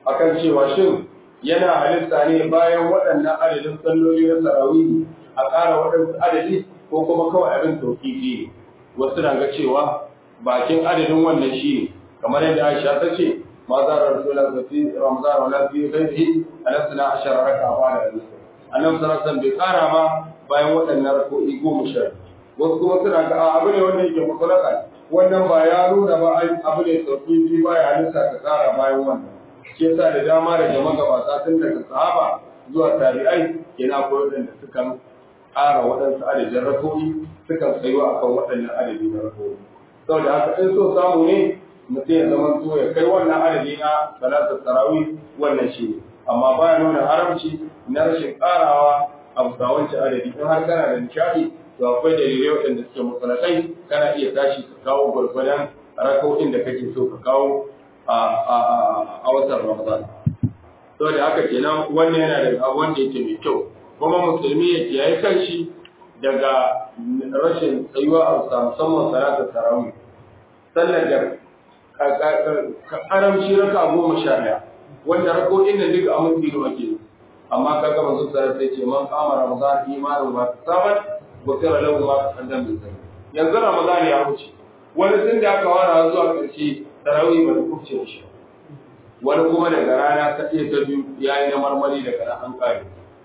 akan cewa shin yana halitta ne bayan waɗannan adadin salloli na sarawihi a ƙara waɗansu adadi ko kuma kawai abin tauƙiƙi ne wasu na ga cewa bakin adadin wannan shi ne kamar yadda Aisha ta ce ma za a rasula ga fi Ramadan wa la fi ghairihi alasna ashara raka ba da hadisi annabi sallallahu alaihi bai ƙara ma bayan waɗannan rako'i goma sha wasu kuma suna ga abu ne wanda yake mutlaka wannan ba ya nuna ba abu ne tauƙiƙi ba ya halitta ka ƙara bayan wannan shi yasa da dama da jama'a gabata tun daga sahaba zuwa tabi'ai yana koyar da sukan ƙara waɗansu adadin rako'i sukan tsayuwa akan waɗannan adadi na rako'i saboda haka in so samu ne mutum ya zama so ya kai wannan adadi na salatar tarawih wannan shi ne amma baya nuna haramci na rashin ƙarawa a bisa wancan adadi in har kana da nishaɗi to akwai dalilai waɗanda suke matsalatai kana iya tashi ka kawo gwargwadon rako'in da kake so ka kawo a watan Ramadan. To da haka kenan wannan yana da wanda yake mai kyau. Kuma musulmi ya kiyaye kanshi daga rashin tsayuwa a wasa musamman salatar tarawih. Sallar da karamci raka goma sha ɗaya. Wanda rako'in nan duka a mutu ake yi. Amma ka gama zuwa sarar sai ce man kama Ramadan imanin ba ta saman gofira lahu ma ta sandan bai sani. Yanzu Ramadan ya wuce. Wani tun da aka wara zuwa ƙarshe tarawih ba da kubce shi wani kuma daga rana ta iya ta biyu ya yi na marmari daga nan an kare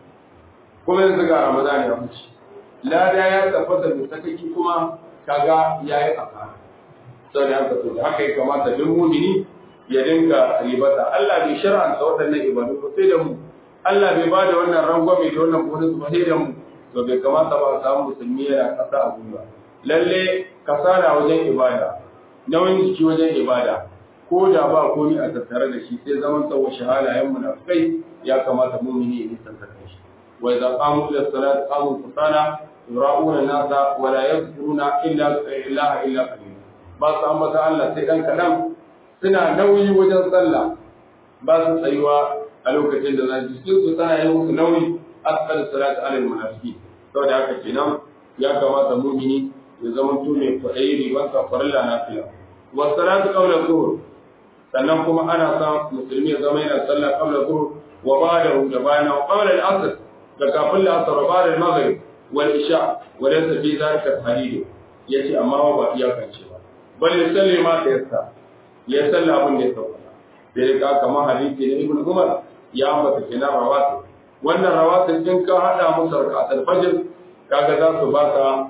kuma yanzu ga ramadan ya wuce lada ya tabbata da sakaki kuma kaga ya yi aka sau da haka da haka ya kamata duk mumini ya dinga ribata Allah bai shar'anta waɗannan ibadu ba sai da mu Allah bai ba da wannan rangwame da wannan bonus ba sai da mu to bai kamata ba a samu musulmi yana ƙasa a gwiwa lalle kasala wajen ibada nauyin jiki wajen ibada ko da ba komi a tattare da shi sai zaman tsawo shahalayen munafikai ya kamata mumini ya nisanta da shi wa idza qamu ila salat qamu kusala yura'una nasa wa la yadhkuruna illa ilaha illa qalil ba su ambata Allah sai dan kadan suna nauyi wajen sallah ba su tsayuwa a lokacin da za su su tana yi musu nauyi asal salat alal munafiki saboda haka kenan ya kamata mumini ya zama tune kwaɗayi ribansa farilla na fila wa salatu qabla zuhur sannan kuma ana sa musulmi ya zama yana sallah qabla zuhur wa ba'dahu da bayan wa qabla al-asr da kafin al-asr wa ba'da al-maghrib wal isha wa laysa fi dhalika hadid yace amma ba iyakance ba bal yusalli ma ta yassa ya salla abin da ya sauka sai ka kamar hadisi na ibn umar ya ambata kenan rawatib wannan rawatib din ka hada musu rak'atul fajr kaga za su baka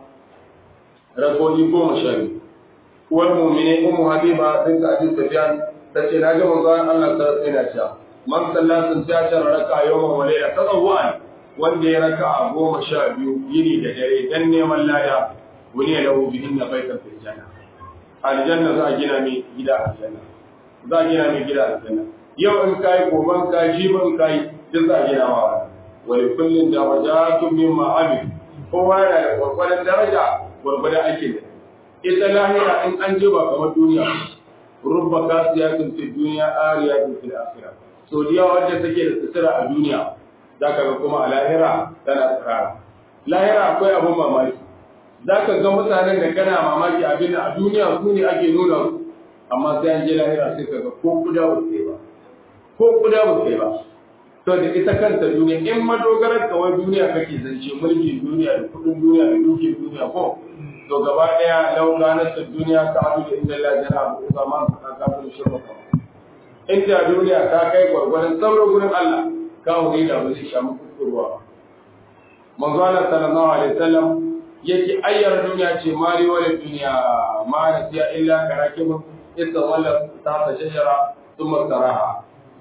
rakoni goma sha biyu uwar mumine ummu habiba bin abi sufyan tace na ga manzo Allah ta tsaya cewa man sallatin ta shar raka yawman wa layla tadawwan wanda ya raka goma sha biyu yini da dare dan neman laya wani ya lahu bihin na baitan fil janna aljanna za a gina mai gida aljanna za a gina mai gida aljanna yau in kai goban ka jibi in kai duk za a gina ma wa li kullin darajatun mimma amil kowa yana da gwargwadon daraja gwargwadon aikin da ita lahira in an je ba kamar duniya rubba kasiyatin fi duniya ariyatin fil akhirah so diya wanda take da sutura a duniya zaka ga kuma a lahira tana tsara lahira akwai abun mamaki zaka ga mutanen da kana mamaki abin da a duniya su ne ake nuna su amma sai an je lahira sai ka ga ko kuda ba sai ba ko kuda ba sai ba to da ita kanta duniya in madogarar kawai duniya kake zance mulkin duniya da kudin duniya da dukin duniya ko to gaba daya lau ranar da duniya ta abu da inda Allah jana abu ko zama ka kafin shirka ka inda duniya ta kai gwargwadon sauran gurin Allah kawo ne da ba zai shamu kuskurwa ba manzo Allah sallallahu alaihi wasallam yake ayyar duniya ce mali wala duniya ma na siya illa karakibun idda wala ta ta shajara thumma saraha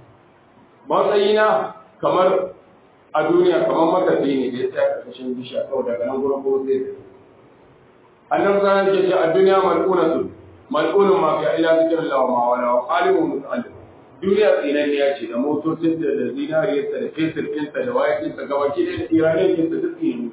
matsayina kamar a duniya kamar matafi ne da ya tsaya karkashin bishiya kawai daga nan gurin ko sai annan zan ke ce a duniya mal'unatu mal'unun ma fi illa zikirin lawa ma wala wa alimun muta'allim duniya tsinan ya ce da motocin da da zinariyarsa da fesir ɗinsa da wayakinsa gabaki ɗaya da iranin ɗinsa duk tsinan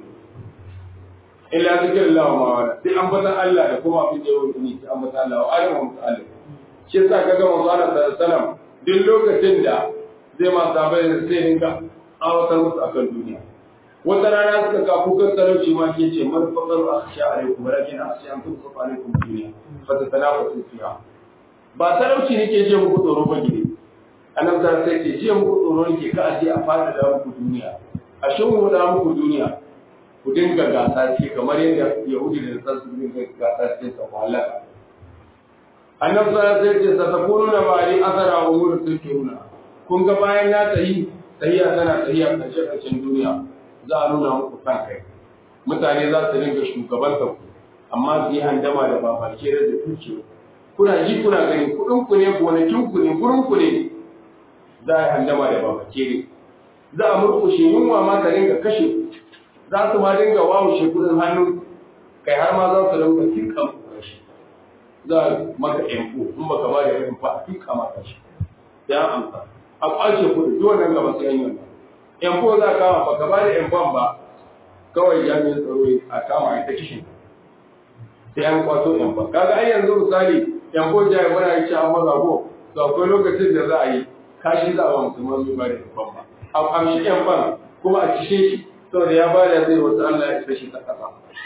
illa zikirin lawa ma wala sai an bata Allah da kuma abin da yau ne sai an bata Allah wa alimun muta'allim shi yasa kaga manzo Allah sallallahu alaihi wasallam duk lokacin da zai ma sabai da sai dinga awatar musu akan duniya wata rana suka ka kukan talauci ma ke ce man faqaru akhsha alaikum walakin akhsha an tusfa alaikum dunya fa tatanafasu fiha ba talauci nake je muku tsoro ba gidi annabi ta sai ce jiya muku tsoro ke ka aje a fada da muku duniya a shin da muku duniya ku dinga gasa ce kamar yadda yahudi da nasar su dinga gasa ce ta halaka annabi ta sai ce sa takunu na bari asara wa umur tukiruna kun ga bayan ya tayi tahiya tana tahiya karshe karshen duniya za a nuna muku kan kai mutane za su dinga shugabantar ku amma su yi handama da babake da dukiya kuna ji kuna gani kuɗin ku ne gonakin ku ne gurin ku ne za a yi handama da babake ne za a murkushe yunwa ma ta dinga kashe za su ma dinga wawushe kuɗin hannun kai har ma za su dinga tinka muku kashi za a maka yanko in baka ba da yanko a tinka maka shi ya amsa a kwace kuɗi duk wannan gaba sai an yi wannan yanko za a kama baka ba da yankon ba kawai jami'in tsaro a kama ita kishin sai an kwato yankon kaga ai yanzu misali yankon jaya muna yi ci an maza ko to akwai lokacin da za a yi kashi za a wa musulman mai ba da yankon ba a amshi yankon kuma a cishe shi saboda ya ba da zai wasu Allah ya isa shi ta kasa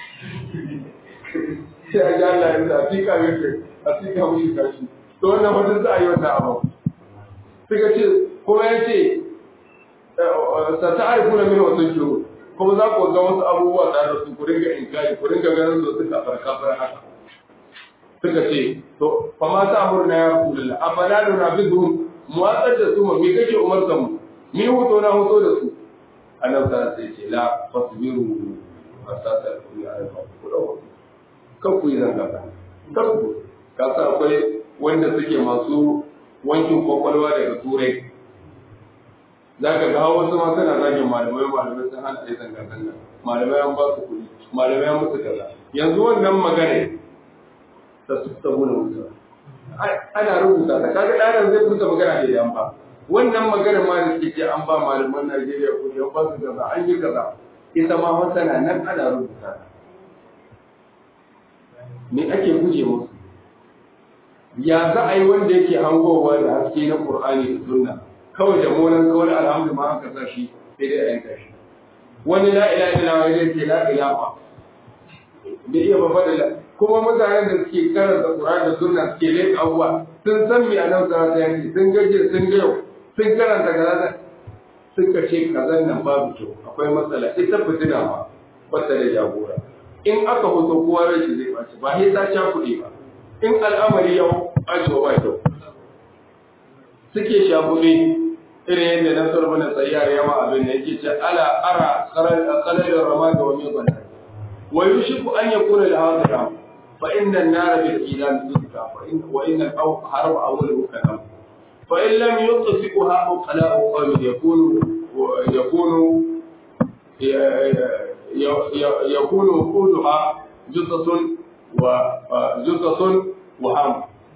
sai a ji Allah ya isa a fika mai a fika mushi kashi to wannan wata za a yi wata abu suka ce kuma ya ce sa ta aiku na mina wasu kiro kuma za ku ga wasu abubuwa tare da su ku ringa inkari ku ringa ganin su suka farka fara haka suka ce to fa ma ta amurna ya rasulullah amma na nuna bizu mu watsar da su mu me kake umarta mu mi hoto na hoto da su annabi ta sai ce la fasbiru asata ku ya alfa ku dawo kan ku yi zanga ka kan ku ka sa akwai wanda suke masu wankin kwakwalwa daga turai za ka ga wasu ma suna zagin malamai malamai sun hana ɗaya zanga zanga malamai an ba su kuɗi malamai an musu kaza yanzu wannan magana ta su ta guna wuta ana rubuta ta kaga ɗanan zai fita magana da yan ba wannan magana ma da suke ce an ba malaman Najeriya kuɗi an ba su kaza an yi kaza ita ma wata na nan ana rubuta ta me ake guje musu ya za a yi wanda yake hangowa da haske na Qur'ani da Sunna kawai da molan kawai alhamdu ma aka sa shi sai dai a yanka shi wani la ilaha illallah ya ce la ilaha bai iya ba fadila kuma mutanen da suke karanta Qur'ani da Sunna suke leka abuwa sun san me annabi sallallahu alaihi wasallam sun gaje sun ga yau sun karanta kaza suka ce kazan nan babu kyau akwai matsala ita fitina ma wata da jagora in aka hoto kowa rai zai baci ba sai ta sha kuɗi ba in al'amari yau ajiwa ba kyau suke shafuɗe irin yadda na sarfa na tsayyar yawa abin da yake ce ala ara kalalar rama da wani bana wa yushiku an yakuna da hadira fa inna an-nara bil ilan tudka fa in wa inna al harb awwalu kalam fa in lam yutfiquha uqala'u qawmin yakunu yakunu yakunu wuquduha jusatun wa jusatun wa ham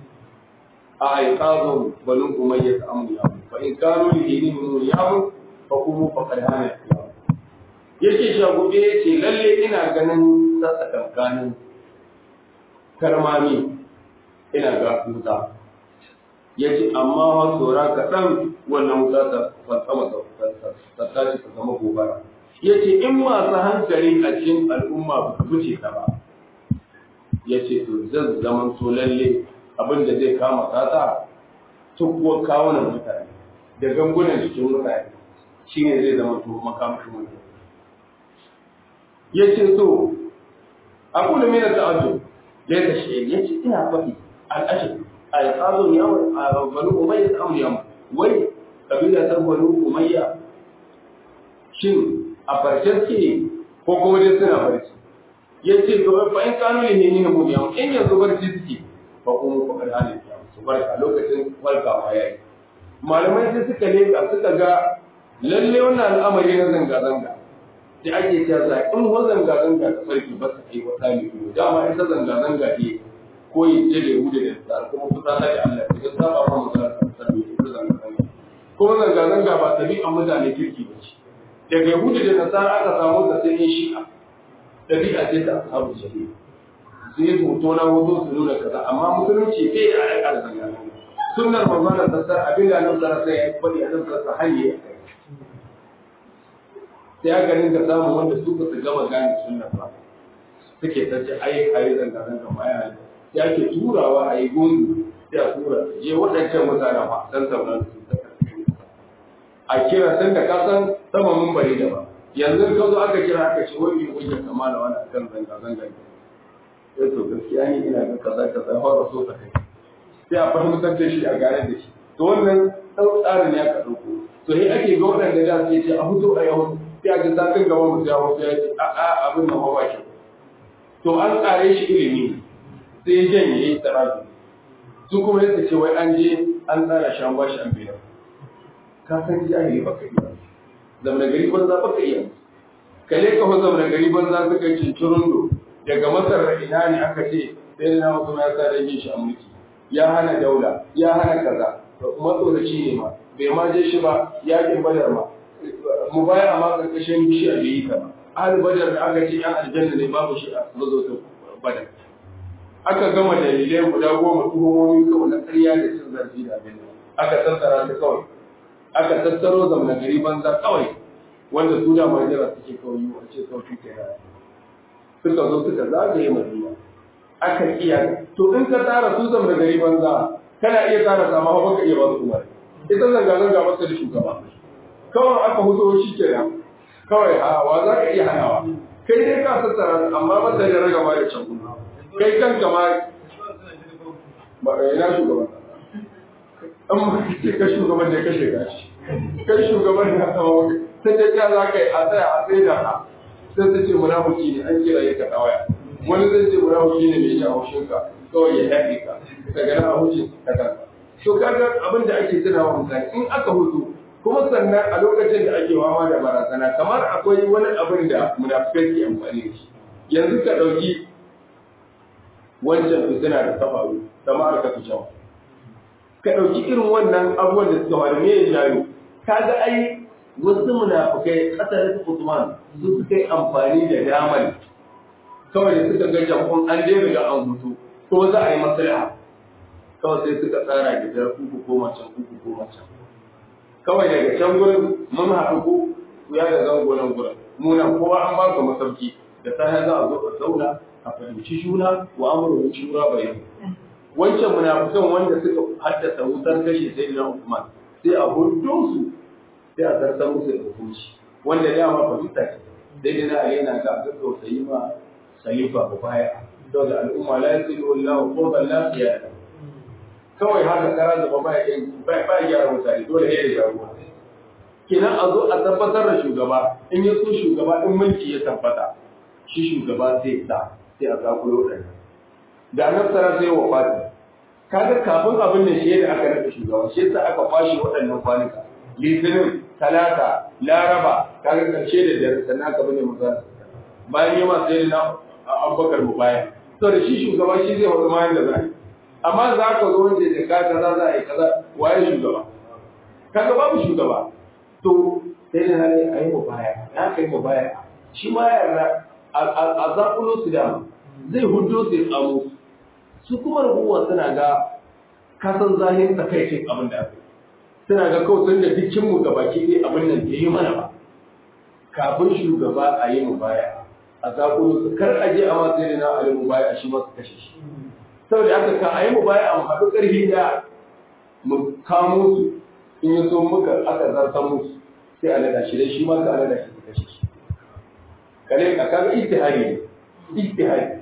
أعقاب بنو أمية أمر فإن كانوا لدينهم يعمل فقوموا فقد هان yake shagube ya ce lalle ina ganin sassa kankanin karmami ina ga wuta ya ce amma wa tsora kaɗan wannan wuta ta fansama ta tashi ta zama gobara ya ce in masu hankali a cikin al'umma ba su wuce ta ba ya ce to zan zaman to lalle abin da zai kama kasa tukuwar kawunan mutane da gangunan jikin mutane shi ne zai zama to makamashin mutane ya ce so a kula mina ta'ajjub ya ta shi ya ce ina faɗi al'ashir a yi ƙazo ya a banu umayya ta amuriya wai kabila ta banu umayya shin a farce suke ko kuma dai suna barci ya ce to fa in kanu ne ne ne mu in yanzu barci suke fa kuma fa kada ne su barka lokacin farkawa yayi malamai sai suka leka suka ga lalle wannan al'amari na zanga zanga da ake cewa za in ho zanga zanga ta farki ba su kai wata ne ko dama ita zanga zanga ne ko yi je da hudu da tsar kuma kusa ta da Allah ya saba ma mutane sabbi ita zanga zanga kuma zanga zanga ba tabi'an mutane kirki ba ce daga yahudu da nasara aka samu da sai shi'a dabi'a ce ta ashabu shari'a su yi hoto na hoto su nuna kaza amma musulunci bai da alaƙa da zanga zanga sunnar manzon sassar abin da nan sarar sai ya faɗi a nan sassar hanyar sai aka rinka samun wanda su ba su gama gane sunnar ba suke ta ce ai ai zanga zanga ma yana sai ake turawa a yi gungu sai a tura je waɗancan mutanen ba san sauran su ta a kira tun da kasan sama mun bari da ba yanzu ka zo aka kira aka ce wani hujjar kama da wani akan zanga zanga sai to gaskiya ni ina ga kaza kaza fara so ta kai sai a fahimtar da shi a gane da shi to wannan ɗau tsarin ya ka ɗauko to sai ake ga waɗanda da su ce a fito a yau sai a ga zafin gaba mu ya wasu ya ce a abin nan ba kyau to an tsare shi ilimi sai ya janye ya yi tsarabi su kuma yadda ce wai an je an tsara shi an ba shi an biya ka san jahili baka iya zamana gari banza baka iya kale ka fa zamana gari banza suka cincirundo daga masar da ina ne aka ce sai na wasu ya sa rage shi a mulki ya hana daula ya hana kaza matsoraci ne ma bai ma je shi ba yakin badar ma mu baya ma karkashin shi a bai yi ka ba ahal badar da aka ce yan aljanna ne babu shi a mazotin badar aka gama dalilai guda goma tuhumomi kawai na ƙarya da cin zarafi da abin aka tattara su kawai aka tattaro zamna gari banza kawai wanda su da majira suke kawai yi wace sauki ke suka zo suka zagaye madina aka iya to in ka tara su zamna gari banza kana iya tara sama ba ka iya ba su umar ita zanga zanga masa da shugaba kawai aka hudo shi kenan kawai a wa za ka iya hanawa kai dai ka tattara amma ba da raga ma da can kai kanka ma ba ina shugaban an ma ce ka shugaban da kashe gashi kai shugaban da tsawo sai dai ya za ka yi a tsaya a tsaye da ka sai ta ce munafiki ne an kira ya ka tsawaya wani zai ce munafiki ne mai jan haushin ka kawai ya haɗe ka daga nan a huce ka kanka to kaga abin da ake tunawa mutane in aka hutu kuma sannan a lokacin da ake wawa da barazana kamar akwai wani abin da munafikai ke amfani da shi yanzu ka ɗauki wancan fitina da ta faru ta ma'arka ta jawo ka ɗauki irin wannan abubuwan da suka faru me ya jayo kaga ai wasu munafukai ƙasar su Usman su suka yi amfani da damar kawai da suka ga jam'un an dai riga an hutu ko za a yi maslaha kawai sai suka tsara gidan kuku ko macen kuku ko macen kawai daga can gurin mun haɗu ko ku ya da zango nan gurin muna kowa an ba ku masauki da safe za a zo a zauna a fahimci juna wa amurin shura bayan wancan munafukan wanda suka haddasa wutar kashe sai na Usman sai a hudu su sai a zartar musu da hukunci wanda ya ma fahimta ce dai na Ali yana ga ga tausayi ma khalifa ko baya saboda al'umma la yasilu wallahu qurban la qiyada kawai haka kara da ba ya ba ba gyara mutane dole ne da jagora kenan a zo a tabbatar da shugaba in ya so shugaba in mulki ya tabbata shi shugaba zai sa sai a zakulo ɗaya da annabi sallallahu alaihi wa fati kaga kafin abin da shi da aka nada shugaba shi yasa aka kwashe waɗannan kwanuka litinin talata laraba kaga karshe da dare sannan aka bane maza bayan yama sai na abubakar mu baya to da shi shugaba shi zai wata mayan da zai amma za ka zo wanda da ka kaza za a yi kaza waye shugaba kaga babu shugaba to sai da hali a yi mu baya na kai mu baya shi ma yarda a zaƙulo su dama zai hudo su ya tsamo su kuma rabuwa suna ga kasan zahin takaicin abin da aka suna ga kawai sun da dukkin mu ga baki ɗaya abin nan da yi mana ba kafin shugaba a yi mu baya a zaƙulo su kar a je a masu yana na a yi mu baya a shi masu kashe shi saboda aka ka a yi mu baya a haɗu ƙarfi da mu kamo su in yi so muka aka zartan musu sai a nada shi dai shi ma ka nada shi su kashe shi kare ka kaga ijtihadi ne ijtihadi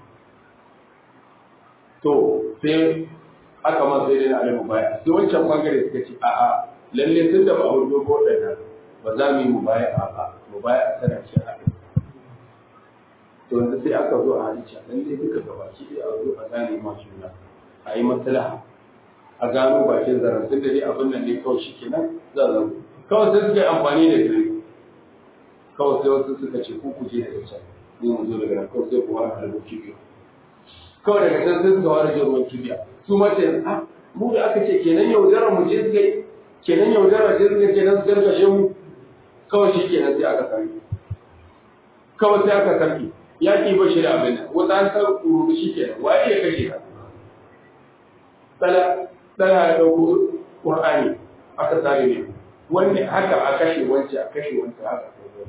to sai aka ma sai dai alimu baya sai wancan bangare suka ce a a lalle tun da ba a hudu ko da ba za mu yi mu baya a ba mu baya a sana ce a to yanzu sai aka zo a halitta lalle duka gabaki ɗaya a zo a gane ma juna a yi maslaha a gano bakin zaren tun da dai abin nan ne kawai shi kenan za a kawai sai suka yi amfani da dare kawai sai wasu suka ce ku kuje daga can ni mu zo daga nan kawai sai ku wani halin kibiya kawai daga can sai suka wani jin ruwan kibiya su ma ce ah mu da aka ce kenan yaudara mu je suka yi kenan yaudara ce suka kenan su gargashe mu kawai shi kenan sai aka sarki kawai sai aka sarki yaƙi ba shi da abin nan wata an san rubu shi kenan waye ya kashe ka tsala tsala ya ɗauko ƙur'ani aka sare ne wanne haka a kashe wance a kashe wance haka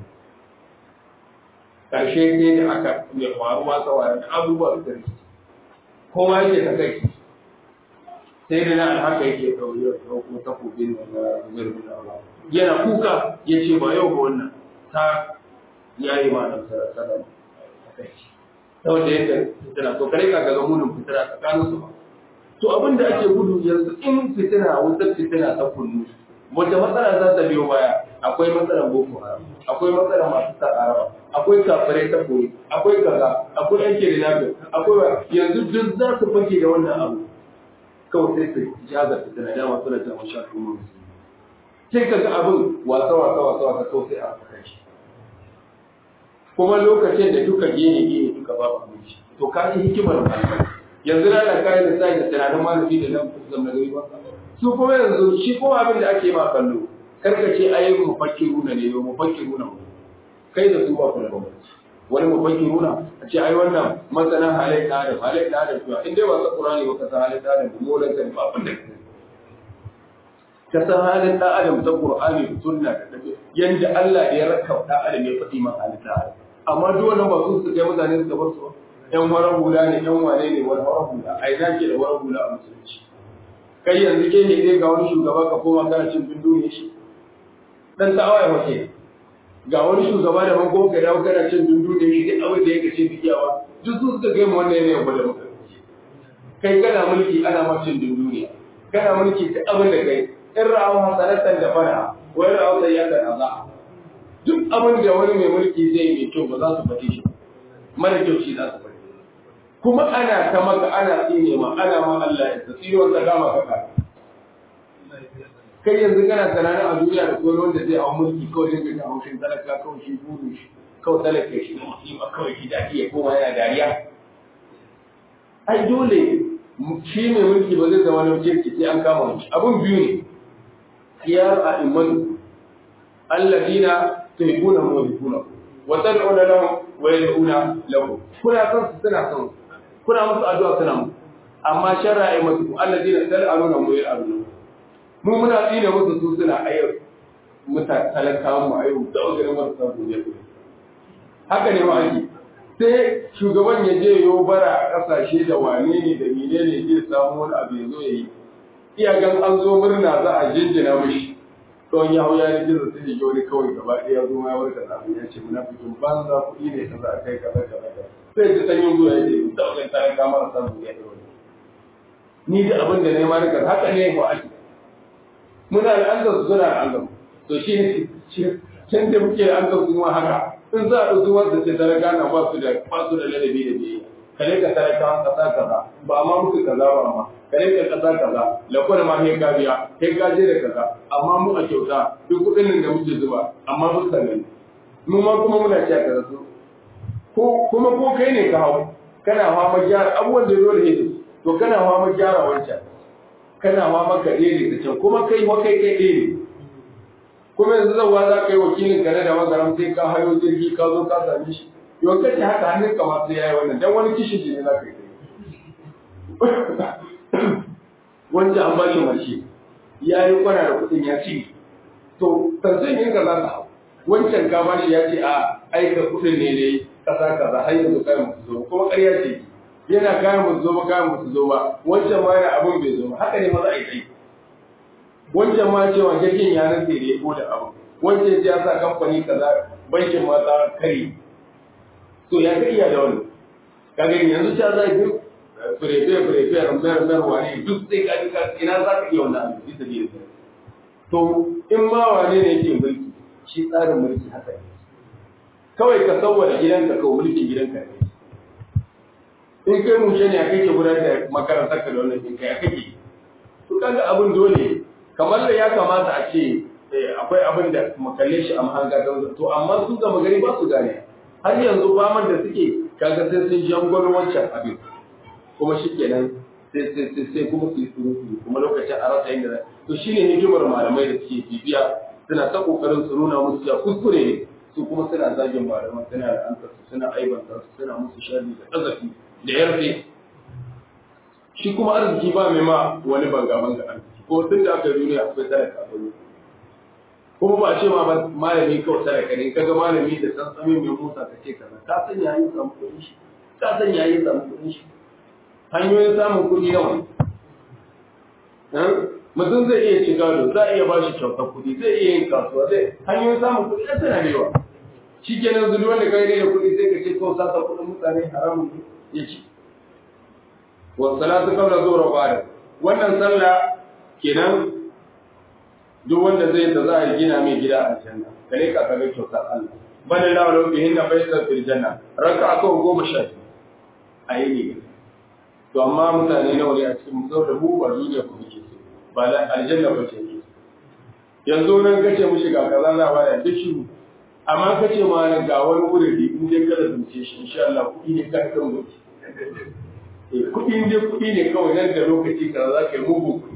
karshe ne da aka mai faruwa tsawaye da abubuwa da rikici kowa yake ta kai sai da na haka yake ɗauke ɗauko takobin da na zubar da Allah yana kuka ya ce ba yau ba wannan ta yayi ma nan sarasara saboda yadda fitina to kare ka ga munin fitina tsakanin su ba to abin da ake gudu yanzu in fitina wutar fitina ta kunnu wata matsala za ta biyo baya akwai matsalar boko haram akwai matsalar masu sa araba akwai kafirai ta koyi akwai kaza akwai yan kirinafi akwai yanzu duk za su fake da wannan abu kawai sai su jaza fitina dama suna jama sha kuma sai ka ga abin wasa wasa wasa wasa kawai sai a saka shi kuma lokacin da duka gene gene duka babu abinci to ka ji hikimar malamai yanzu na da kayan da sai da tunanin malami da nan kusan na gari ba su kuma yanzu shi kuma abin da ake ma kallo karka ce ai mu fakkiruna ne mu fakkiruna mu kai da su ba ku da bambanci wani mu fakkiruna a ce ai wannan masana halai da adam halai da adam to in dai ba sa qur'ani ba ka san halai da adam mu lan kan ba abin da kake ka san halin da adam ta qur'ani da sunna da tafi yanda Allah ya raka da adam ya faɗi ma halin da adam amma duk wannan ba su su kai mutane su bar su ba yan warar hula ne yan wane ne wani warar hula a ina ke da warar hula a musulunci kai yanzu ke ne ga wani shugaba ka koma kana cin bindu ne shi dan tawaye wace ga wani shugaba da man goka dawo kana cin bindu ne shi duk abin da yake ce biyawa duk su suka kai mu wannan ne ba da muka kai kana mulki ana ma cin bindu ne kana mulki duk abin da kai in ra'awa hasanatan da fara wani ra'awa sayyatan azza duk abin da wani mai mulki zai mai kyau ba za su faɗi shi mara kyau shi za su faɗi kuma ana ta maka ana tsine ma ana ma Allah ya tsiri wanda gama kaka kai yanzu kana tunanin a duniya da kowa wanda zai hau mulki kawai zai ga haushin talaka kawai shi buru shi kawai talaka shi na musulma kawai shi daki ya koma yana dariya ai dole shi mai mulki ba zai zama na kirki sai an kama shi abun biyu ne khiyar a'immatu alladina tuhibuna wa yuhibbuna wa tad'una lahum wa yad'una lakum kuna son su suna son kuna musu addu'a suna musu amma sharra'i musu alladina tal'aluna wa yal'aluna mu muna tsine musu su suna ayyar muta talakawan mu ayyar da wajen marasa duniya haka ne ma ake sai shugaban ya je yo bara a kasashe da wane ne da mine ne zai samu wani abu ya zo ya yi iyagan an zo murna za a jinjina mishi kawai ya hau ya yi jirgin sai ya wani kawai gaba ɗaya zo ma ya warka da abin ya ce munafikin banza kuɗi ne kaza a kai kaza kaza sai ta sanyin zuwa ya ce da wajen talaka marasa duniya da wani ni da abin da ne ma rikar haka ne ba ake muna da an su suna da an to shi ne can da muke da an su ma haka in za a ɗauki wanda ce talaka na ba su da ba su da ladabi da biyu kare ka talaka an kasa kaza ba ma musu kaza ba ma kare ka kasa kaza lakon ma he ka biya he ka je da kaza amma mu a kyauta duk kuɗin nan da muke zuba amma mun sanin mu ma kuma muna cewa kaza su ko kuma ko kai ne ka hau kana fama gyara abubuwan da dole ne to kana fama gyara wancan kana ma maka ɗaya da can kuma kai wa kai kai ɗaya ne kuma yanzu zauwa za ka yi wakilin gane da magaram sai ka hayo jirgi ka zo ka same shi yau kace haka hannun ka ma sai yayi wannan dan wani kishin jini za ka yi wanda an ba shi mace ya yi kwana da kuɗin ya ci to tantan yin ka za ka hau wancan ka ba shi ya ce a aika kuɗin ne ne kasa kaza har yanzu kayan musu zo kuma ƙarya ce yana kayan musu zo ba kayan musu zo ba wancan ma yana abin bai zo ba haka ne ma za a yi kai wancan ma cewa jirgin ya rantse da ya ko da abu wancan ya sa kamfani kaza bankin ma ta kare to ya ka iya da wani ka gani yanzu ta za yi furefe furefe rambar rambar wane duk sai ka ka ina za ka iya wannan abu bisa da to in ma wane ne yake mulki shi tsarin mulki haka ne kawai ka sauwada gidanka kawai mulkin gidanka ne in kai mushe ne a kake gudanar da makarantar ka da wannan ɗinka ya kake to kaga abin dole kamar da ya kamata a ce akwai abin da makalle shi a mahanga don to amma su gama gari ba su gane har yanzu faman da suke kaga sai sun jangwalo wancan abin kuma shi kenan sai sai sai sai kuma su yi surutu kuma lokacin a rasa inda to shine hikimar malamai da suke bibiya suna ta kokarin su nuna musu ya kuskure ne su kuma suna zagin malaman suna da su suna aibanta su suna musu sharri da kazafi da yarfe shi kuma arziki ba mai ma wani banga banga arziki ko tun da aka yi duniya akwai talaka a duniya kuma ba a ce ma ba malami kawai talaka ne kaga malami da sansamin mai musa ka ce kaza ka san yayin samu kuɗin shi ka san yayin samu kuɗin shi hanyoyin samun kuɗi nawa mutum zai iya ci gado za a iya ba shi kyautar kuɗi zai iya yin kasuwa zai hanyoyin samun kuɗi ya tana yawa shi kenan zuri wanda kai ne da kuɗi sai ka ce ko sata kuɗin mutane haramun ya ci wa salatu qabla zuhra ba'da wannan sallah kenan duk wanda zai da za a gina mai gida a janna kare ka kaga kyautar Allah bal la wala bihin na faisa fil janna raka ko goma sha ayi ne to amma mutane nawa ne a cikin mu da mu ba duniya ku muke so ba da aljanna ba ce ke yanzu nan kace mu shiga kaza za ba da duk shiru amma kace ma nan ga wani wuri in dai kada zuce shi insha Allah kuɗi ne kan kan gobe eh kuɗi ne kuɗi ne kawai nan da lokaci kaza za ka yi mugu kuɗi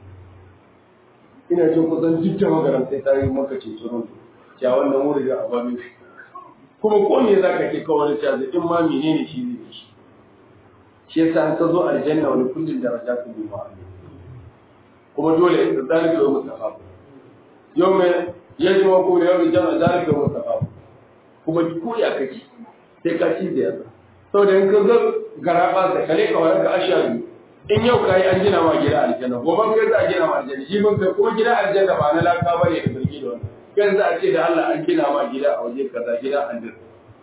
ina jin kusan duk da magaran sai ta yi maka ce tsoron ya wannan wuri da ababe shi kuma ko me za ka ke kawai da cewa in ma menene shi zai shi shi yasa an ka zo aljanna wani kullum daraja su bi ma'a kuma dole da zalika yau mustafa yau mai yaji ma ko yau jama'a zalika yau mustafa kuma ko ya kake sai ka ci da yasa saboda in ka ga garaba da kale ka wani ka ashari in yau ka yi an gina ma gida aljanna gobe kai za a gina ma aljanna shi mun kai kuma gida aljanna ba na laka bane da birki da wannan kan za a ce da Allah an gina ma gida a waje kaza gida aljanna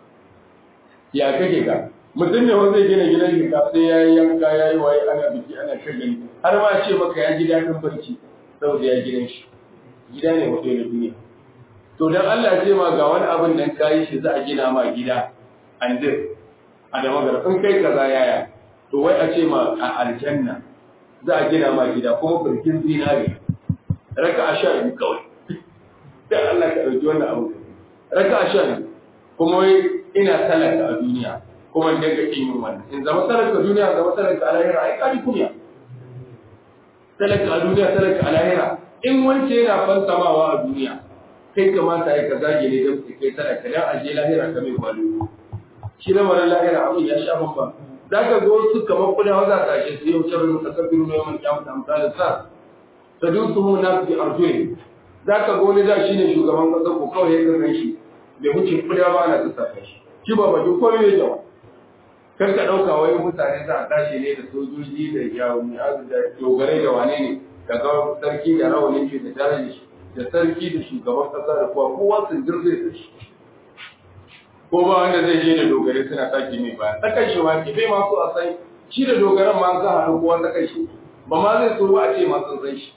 ya kake ka mutum ne wanda zai gina gidan shi sai ya yi yanka ya yi waye ana biki ana shagali har ma ce maka ya ji daɗin barci saboda ya gidan shi gida ne wato na duniya to dan Allah ce ma ga wani abin nan kayi shi za a gina ma gida andir a da magana in kai kaza yaya to wai a ce ma a aljanna za a gina ma gida kuma birkin zinare raka a sha biyu kawai dan Allah ka ɗauki wannan abu raka a sha biyu kuma wai ina talaka a duniya kuma in daga kin yin wannan in zama talaka duniya zama talaka a lahira ai kadi kunya talaka a duniya talaka a lahira in wance yana fansamawa a duniya kai kamata ya ka zage ne don kai talaka dan aje lahira ka mai kwalo shi na mara lahira abin ya sha bamba za ka ga wasu kamar kuda waza ta shi su yau shirin kasar biyu mai yawan kyamu da amsalin sa ta dusu mu na fi arzuyi za ka ga wani da shi ne shugaban kasar ko kawai ya kasance shi bai wuce kuda ba na tsaka shi shi ba ba duk komai ya jawa kar ka ɗauka wani mutane za a tashi ne da sojoji da yawon da dogarai da wane ne daga sarki da rawanin shi da tare da shi da sarki da shugaban ƙasa da kowa kowa sun girze da shi ko ba wanda zai je da dogarai suna sake mai baya tsakan shi ma ki bai ma so a san shi da dogaran ma za a haɗu kowa tsakan shi ba ma zai so ba a ce ma sun san shi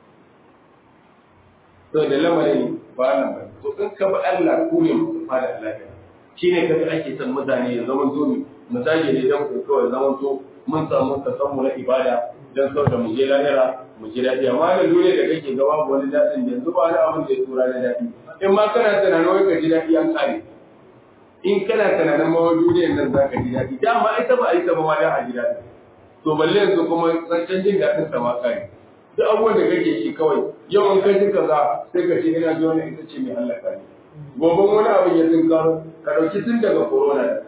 to da lamarin ba nan ba to in ka bi Allah ku ne musu fada Allah shine kaga ake son mutane ya zama zomi misali ne don ku kawai zaman to mun samu kasanmu na ibada don sau da mu je lahira mu ji daɗi amma da duniya da kake ga babu wani daɗin da yanzu ba wani abin da ya tura na daɗi in ma kana tunanin wai ka ji daɗi an kare in kana tunanin ma wani duniyar nan za ka ji daɗi dama ita ba a yi ta ba ma da a ji daɗi to balle yanzu kuma zancen jin daɗin sa ma kare duk abubuwan da kake shi kawai yau in kai ji kaza sai ka ce ina ji wani ita ce mai halaka ne gobe wani abin ya tunkaro ka ɗauki tun daga corona da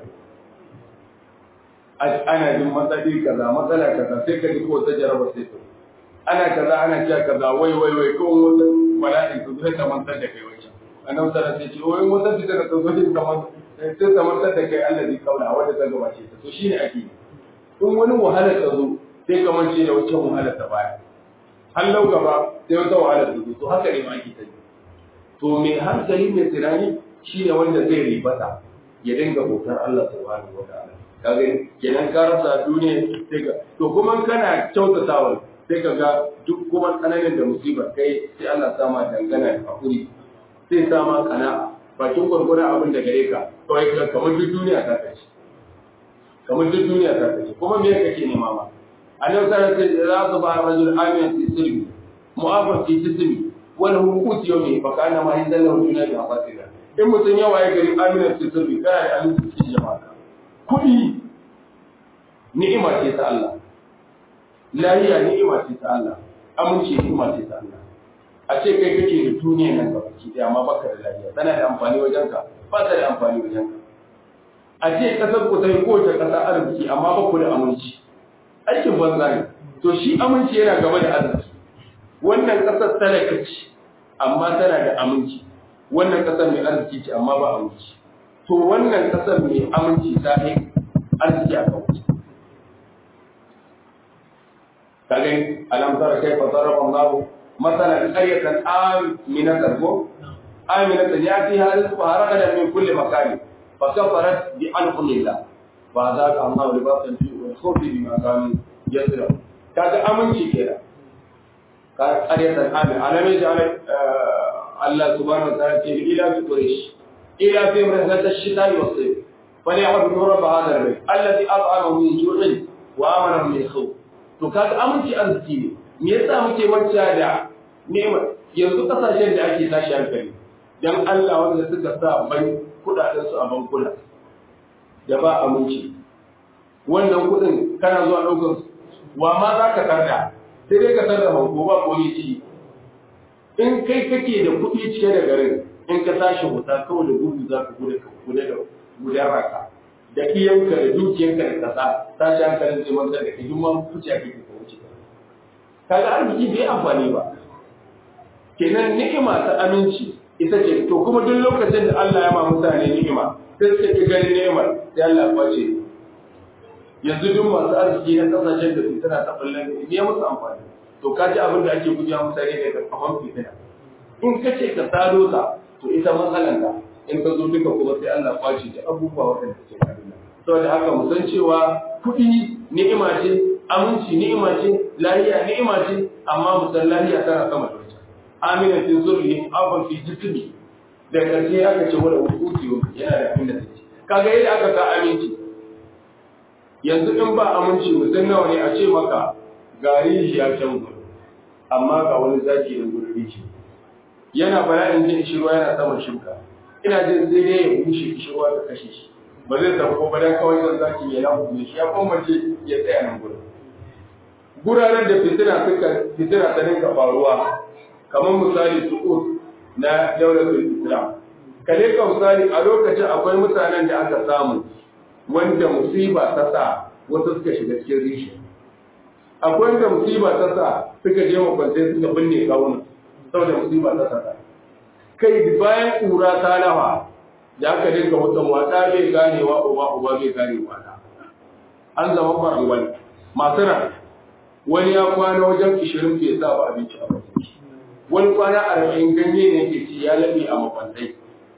ana jin matsali kaza matsala kaza sai ka ji ko ta jaraba sai to ana kaza ana cewa kaza wai wai wai ko wata bala'in su zai ta mantar da kai wancan annabi sallallahu alaihi wasallam wai wata fita da tsozo shi kamar sai ta mantar da kai Allah zai kaula wanda ta gabace ta to shine ake in wani wahala ta zo sai ka mance da wancan wahala ta baya hallau gaba sai wata wahala ta zo to haka ne ma ake ta to mai hankali mai tunani shine wanda zai ribata ya dinga bautar Allah subhanahu wa ta'ala kaga kenan ka rasa duniya sai ka to kuma kana kyautatawa sai ka ga duk kuma tsananin da musibar kai sai Allah sa ma dangana da hakuri sai sa ma kana bakin gurgurun abin da gare ka kawai ka kamar duk duniya ta kace kamar duk duniya ta kace kuma me kake nema ma Allah ta ce za su ba rajul amin fi sirri mu'afan fi jismi wala hukuti yawmi fa kana ma yanzalu dunya bi afasida in mutun yawa ya gari amin fi sirri kana da amin fi jama'a kuɗi ni'ima ce ta Allah lahiya ni'ima ce ta Allah aminci ni'ima ce ta Allah a ce kai kake da duniya nan gaba ki daya amma baka da lahiya tana da amfani wajen ka ba ta da amfani wajen ka a ce kasar ku sai ko ta kasa arziki amma ba ku da aminci aikin banza ne to shi aminci yana gaba da arziki wannan kasar talaka ce amma tana da aminci wannan kasar mai arziki ce amma ba aminci to wannan kasar mai aminci ta yi arziki a kawai kage alam tara kayfa daraba Allah masalan qaryatan aminatan ko aminatan yatiha rizquha ragadan min kulli makan fa kafarat bi anqillah fa zaqa Allah libasan fi wal khawfi bima kanu yasra kaga aminci kenan ka qaryatan amin alamai ja'ala Allah subhanahu wa ta'ala ce ila fi quraish ila fi rihlat ash-shita'i was-sayf فليعبدوا رب هذا البيت الذي اطعمهم من جوع وامنهم من خوف to kaga aminci arziki ne me yasa muke wacce da nema yanzu kasashen da ake tashi hankali dan Allah wanda suka sa bai kudaden su a bankuna da ba aminci wannan kudin kana zuwa daukar wa ma za ka tarda sai dai ka tarda banko ba ko ci in kai kake da kuɗi cike da garin in ka tashi wuta kawai da gudu za ka gudu gudu da gudan raka da iyanka da dukiyanka da kasa tashi hankalin zai manta da kai duk ma kuce ake ka wuce kaga arziki bai amfani ba kenan ni'ima ta aminci ita ce to kuma duk lokacin da Allah ya ma mutane ni'ima sai suka ki ganin ni'imar sai Allah ya kwace yanzu duk masu arziki na kasashen da fitina ta ballan ne ya musu amfani to ka ji abin da ake gujewa mutane daga kafan fitina in ka ce ka sado ta to ita matsalan ka in ka zo duka kuma sai Allah kwace ta abubuwa waɗanda ke kaduna saboda haka mu san cewa kuɗi ni'ima ce aminci ni'ima ce lahiya ni'ima ce amma mu san lahiya tana sama da wata amina fi zurri abun fi jismi da karshe aka ce wala wuquti yana da abin da take kaga yadda aka ka aminci yanzu in ba aminci mutum nawa ne a ce maka gari ya can gudu amma ga wani zaki da gudu rici yana bala'in jin shirwa yana saman shuka ina jin sai dai ya bushe kishirwa ta kashe shi ba zai tafi ko bayan kawai zan zaki ya lamu ne shi ya kwamace ya tsaya nan gudu guraren da fitina suka fitina ta dinka faruwa kamar misali su'ud na daulatul islam kale ka misali a lokacin akwai mutanen da aka samu wanda musiba ta sa wasu suka shiga cikin rishi akwai wanda musiba ta sa suka je makwantai suka binne kawunan saboda musiba ta sa kai bayan ƙura ta lafa da aka dinga mutum wata bai ganewa uba uba bai ganewa ta an zama faruwal masu ran wani ya kwana wajen ishirin bai sa ba abinci a bakin wani kwana arba'in ganye ne yake ci ya laɓe a makwantai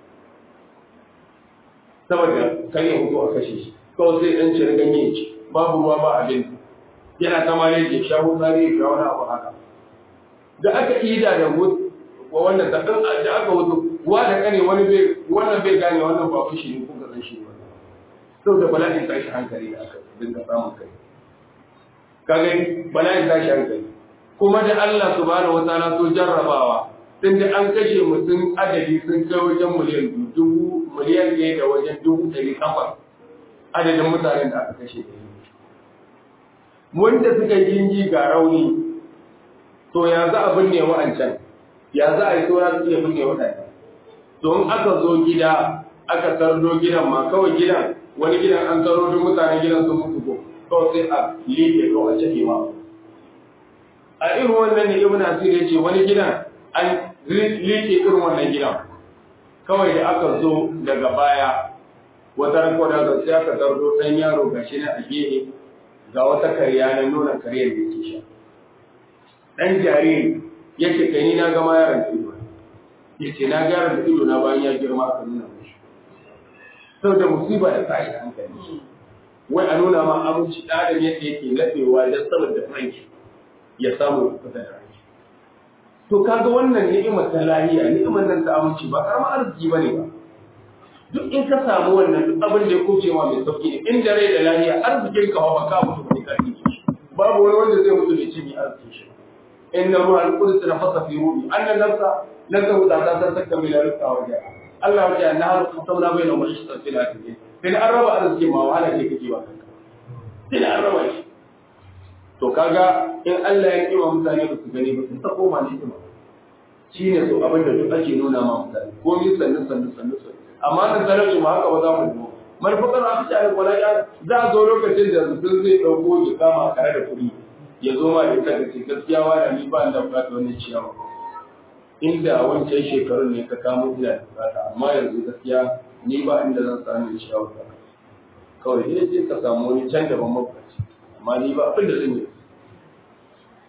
saboda kan ya mutu a kashe shi kawai sai ɗan cire ganye ya ci babu ruwa ba abinci yana ta ma ya sha hutsari ya sha wani abu haka da aka ida da mutu wa wannan da dan da aka wuto wa da kane wani bai wannan bai gane wannan ba fushi ne ko ga shi ne sau da bala'in tashi hankali da aka dinga samun kai kaga bala'in tashi hankali kuma da Allah subhanahu wataala so jarrabawa tun da an kashe mutum adadi sun kai wajen miliyan dubu miliyan ɗaya da wajen dubu ɗari takwas adadin mutanen da aka kashe wanda suka yi jinji ga rauni to ya za a binne wa'ancan ya za a yi saura su iya binne waɗanda to in aka zo gida aka tardo gidan ma kawai gidan wani gidan an taro duk mutanen gidan sun mutu ko kawai sai a liƙe ko a cike ma a irin wannan ne ibn asir ya ce wani gidan an liƙe irin wannan gidan kawai da aka zo daga baya wata ranko da sai aka tardo ɗan yaro gashi na a gehe ga wata karya na nuna karyar da yake sha ɗan jariri yake kai ni na gama yaron da ido ya ce na gyara da ido na bayan ya girma aka nuna mashi sau da musiba da tashi hankali wai a nuna ma aminci ɗadan yadda yake laɓewa don saboda franki ya samu fita da ranki to kaga wannan ni'imar ta lahiya ni'imar nan ta aminci ba karamar arziki bane ba duk in ka samu wannan duk abin da ya kuce ma mai sauki ne in da rai da lahiya arzikin ka ba ka mutu ne ka shi babu wani wanda zai mutu da ci mai arzikin shi inna ruha al-qudus nafasa fi ruhi anna nafsa lan tawda ta tastakmila rizqa wa ja'a Allah ya na har qasamna bayna mashtan fil hadith sai an raba arzikin ma wahala ce kake ba kanka sai an raba shi to kaga in Allah ya kima mutane ba su gani ba su ta koma ne kima shine so abin da duk ake nuna ma mutane komai sannu sannu sannu sannu amma da talauci ma haka ba za mu dubo marfakar a fi wala ya za a zo lokacin da mutum zai ɗauko ya kama kare da kuɗi ya zo ma da kada ce gaskiya wani ni ba da bukata wannan ciyawa inda a wancan shekarun ne ka kamo ina da bukata amma yanzu gaskiya ni ba inda zan samu ciyawa ta kawai ina ce ka samu wani can daban mabukaci amma ni ba abin da zan yi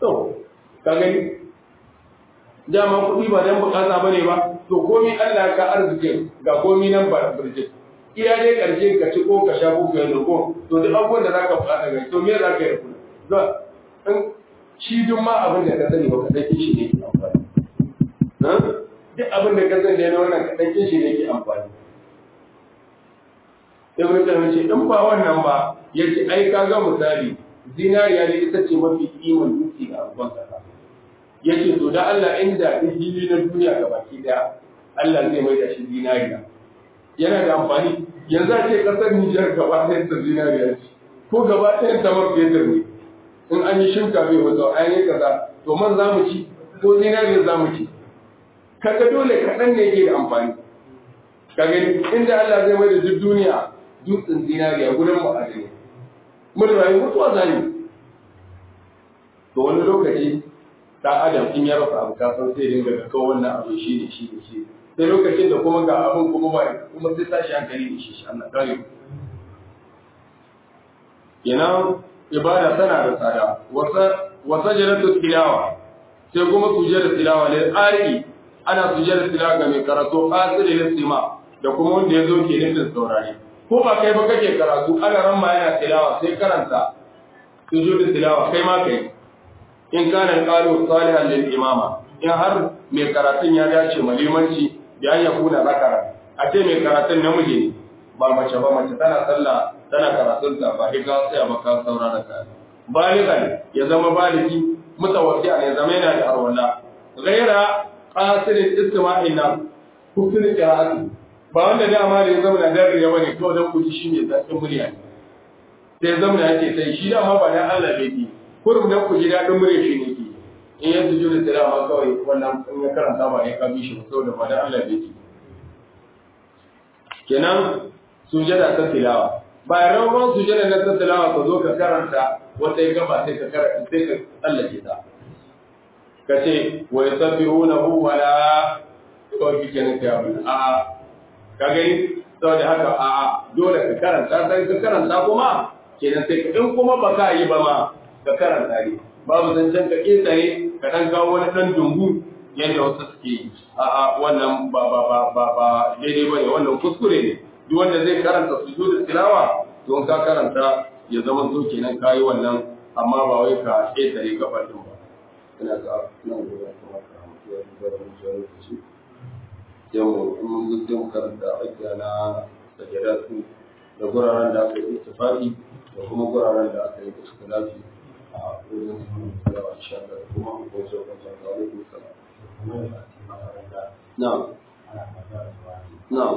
to ka gani dama kuɗi ba dan bukata bane ba to komi Allah ka arzikin ga komi nan ba birjik iya dai karshe ka ci ko ka sha ko ka yi ko to duk abubuwan da zaka bukata ga to me za ka yi kuɗi za in shi duk ma abin da ka sani ba ka san shi ne ke amfani duk abin da ka sani ne wannan ka san shi ne ke amfani Ibn Taymiyyah ce in ba wannan ba yace ai kaga misali zinariya ne ita ce mafi kiman duki ga abubuwan kasa yace to da Allah inda hili na duniya ga baki daya Allah zai mai da shi zinariya yana da amfani yanzu a ce kasar Nijar gaba ɗayan ta zinariya ce ko gaba ɗayan ta mafi yadda ne in an yi shinka bai wato an yi kaza to man za mu ci ko zinariya za mu ci kaga dole kaɗan ne yake da amfani ka gani inda Allah zai mai da duk duniya dutsen zinariya gudan ma'adani mun rayu mutuwa zani to wani lokaci dan adam in ya rasa abu kasan sai dinga ga kawai wannan abu shi ne shi ne shi sai lokacin da kuma ga abin kuma ba kuma sai tashi hankali da shi shi Allah kare yana ibada tana da tsada wasa wasa jalatu tilawa sai kuma sujada tilawa lil ari ana sujada tilawa ga mai karatu asiri listima da kuma wanda ya zo ke nufin saurare ko ba kai ba kake karatu ana ramma yana tilawa sai karanta sujudu tilawa kai ma kai in kana qalu salihan lil imama in har mai karatun ya dace malimanci da ya kuna zakara a ce mai karatun namiji ne ba mace ba mace tana sallah tana karatun ta ba ga sai ba ka saurara ka baligan ya zama baligi mutawassi ne zama yana da arwala ghaira qasirin istima'in nan hukun qira'ati ba wanda dama da ya zama na dare ya bane kawai dan kuji shi ne zakin murya sai zama yake sai shi dama ba dan Allah bai yi kurum dan ku ji daɗin murya shi ne ke in ya su jure tilawa kawai wannan in ya karanta ba ya kabi shi saboda ba da Allah bai ke kenan sujada ta tilawa bayan rawar sujada na ta tilawa ka zo ka karanta wata ya gaba sai ka karanta sai ka tsallake ta ka ce wa yusabbihunahu wa la kawai kike ne kai abin a ka gani saboda haka a dole ka karanta sai ka karanta kuma kenan sai in kuma ba ka yi ba ma ka karanta ne babu zancen ka ƙetare ka ɗan kawo wani ɗan dungu yadda wasu suke yi a'a wannan ba ba ba ba ba daidai bane wannan kuskure ne duk wanda zai karanta sujudu tilawa don ka karanta ya zama so kenan kayi wannan amma ba wai ka ƙetare gaba din ba ina ga nan gobe kuma ka mutu ya duba da mutuwa lokaci yau in mun zo sai mu karanta ajiya na sajadatu da guraren da aka yi ittifaqi da kuma guraren da aka yi ikhtilafi a wurin salawa insha Allah kuma mu ko so kan ta alaikum salam na'am na'am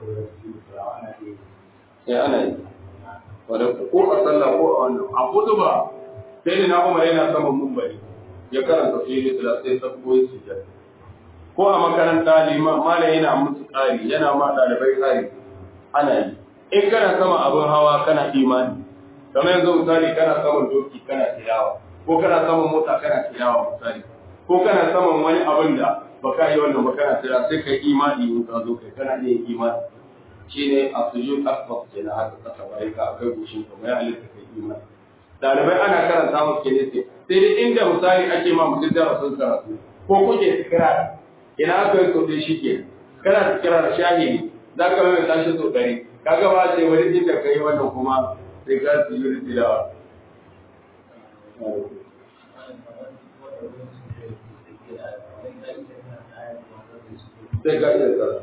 eh ana yi wadda ko a sallah ko a wannan a kutuba sai ne na umar yana saman mumbari ya karanta sai ne sala sai sabbo ya sujjada ko a makaranta liman mala yana musu ƙari yana ma ɗalibai ƙari ana yi in kana sama abin hawa kana imani kamar yanzu misali kana saman doki kana tilawa ko kana saman mota kana tilawa misali ko kana saman wani abin da ba ka yi wannan ba kana tilawa sai kai imani in ka zo kai kana iya imani shine a sujud asbab ke na haka kasa bai ka akai goshin ka mai halitta kai imani dalibai ana karanta musu ke ne sai dai inda misali ake ma mutum darasin karatu ko kuke tikira ina aka yi sosai shi ke kana tikira da shahidi za ka mai tashi so ɗari kaga ba ce wani inda ka yi wannan kuma sai ka su yi tilawa. Sai ka iya tsara.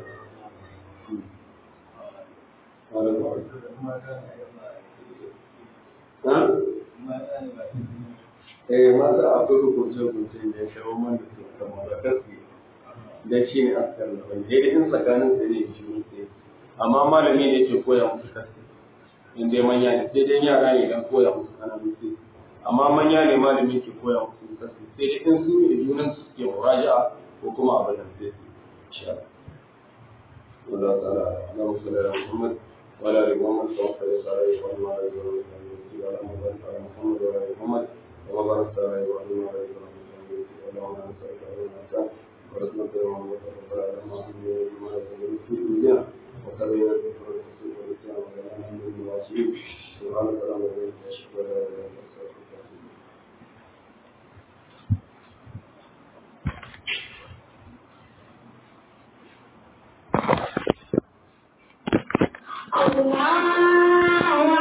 Eh mata akwai hukunce-hukunce da ya shawo man da su kama da kasi da shi ne askar da wani daidai in tsakanin su ne shi ne amma malami ne ke koya musu kasi in dai manya ne sai dai yara ne dan koya musu kananu sai amma manya ne malami ke koya musu kasi sai dai in su ne junan su suke muraja'a ko kuma abin da sai su insha Allah Allah ta'ala Allahumma salli ala Muhammad wa ala ali Muhammad wa salli ala Muhammad wa ala ali Muhammad wa ala Muhammad wa ala ali Muhammad wa barik ala Ibrahim wa ala ali Ibrahim Allahumma salli ala Muhammad wa ala ali Muhammad wa ala ali Muhammad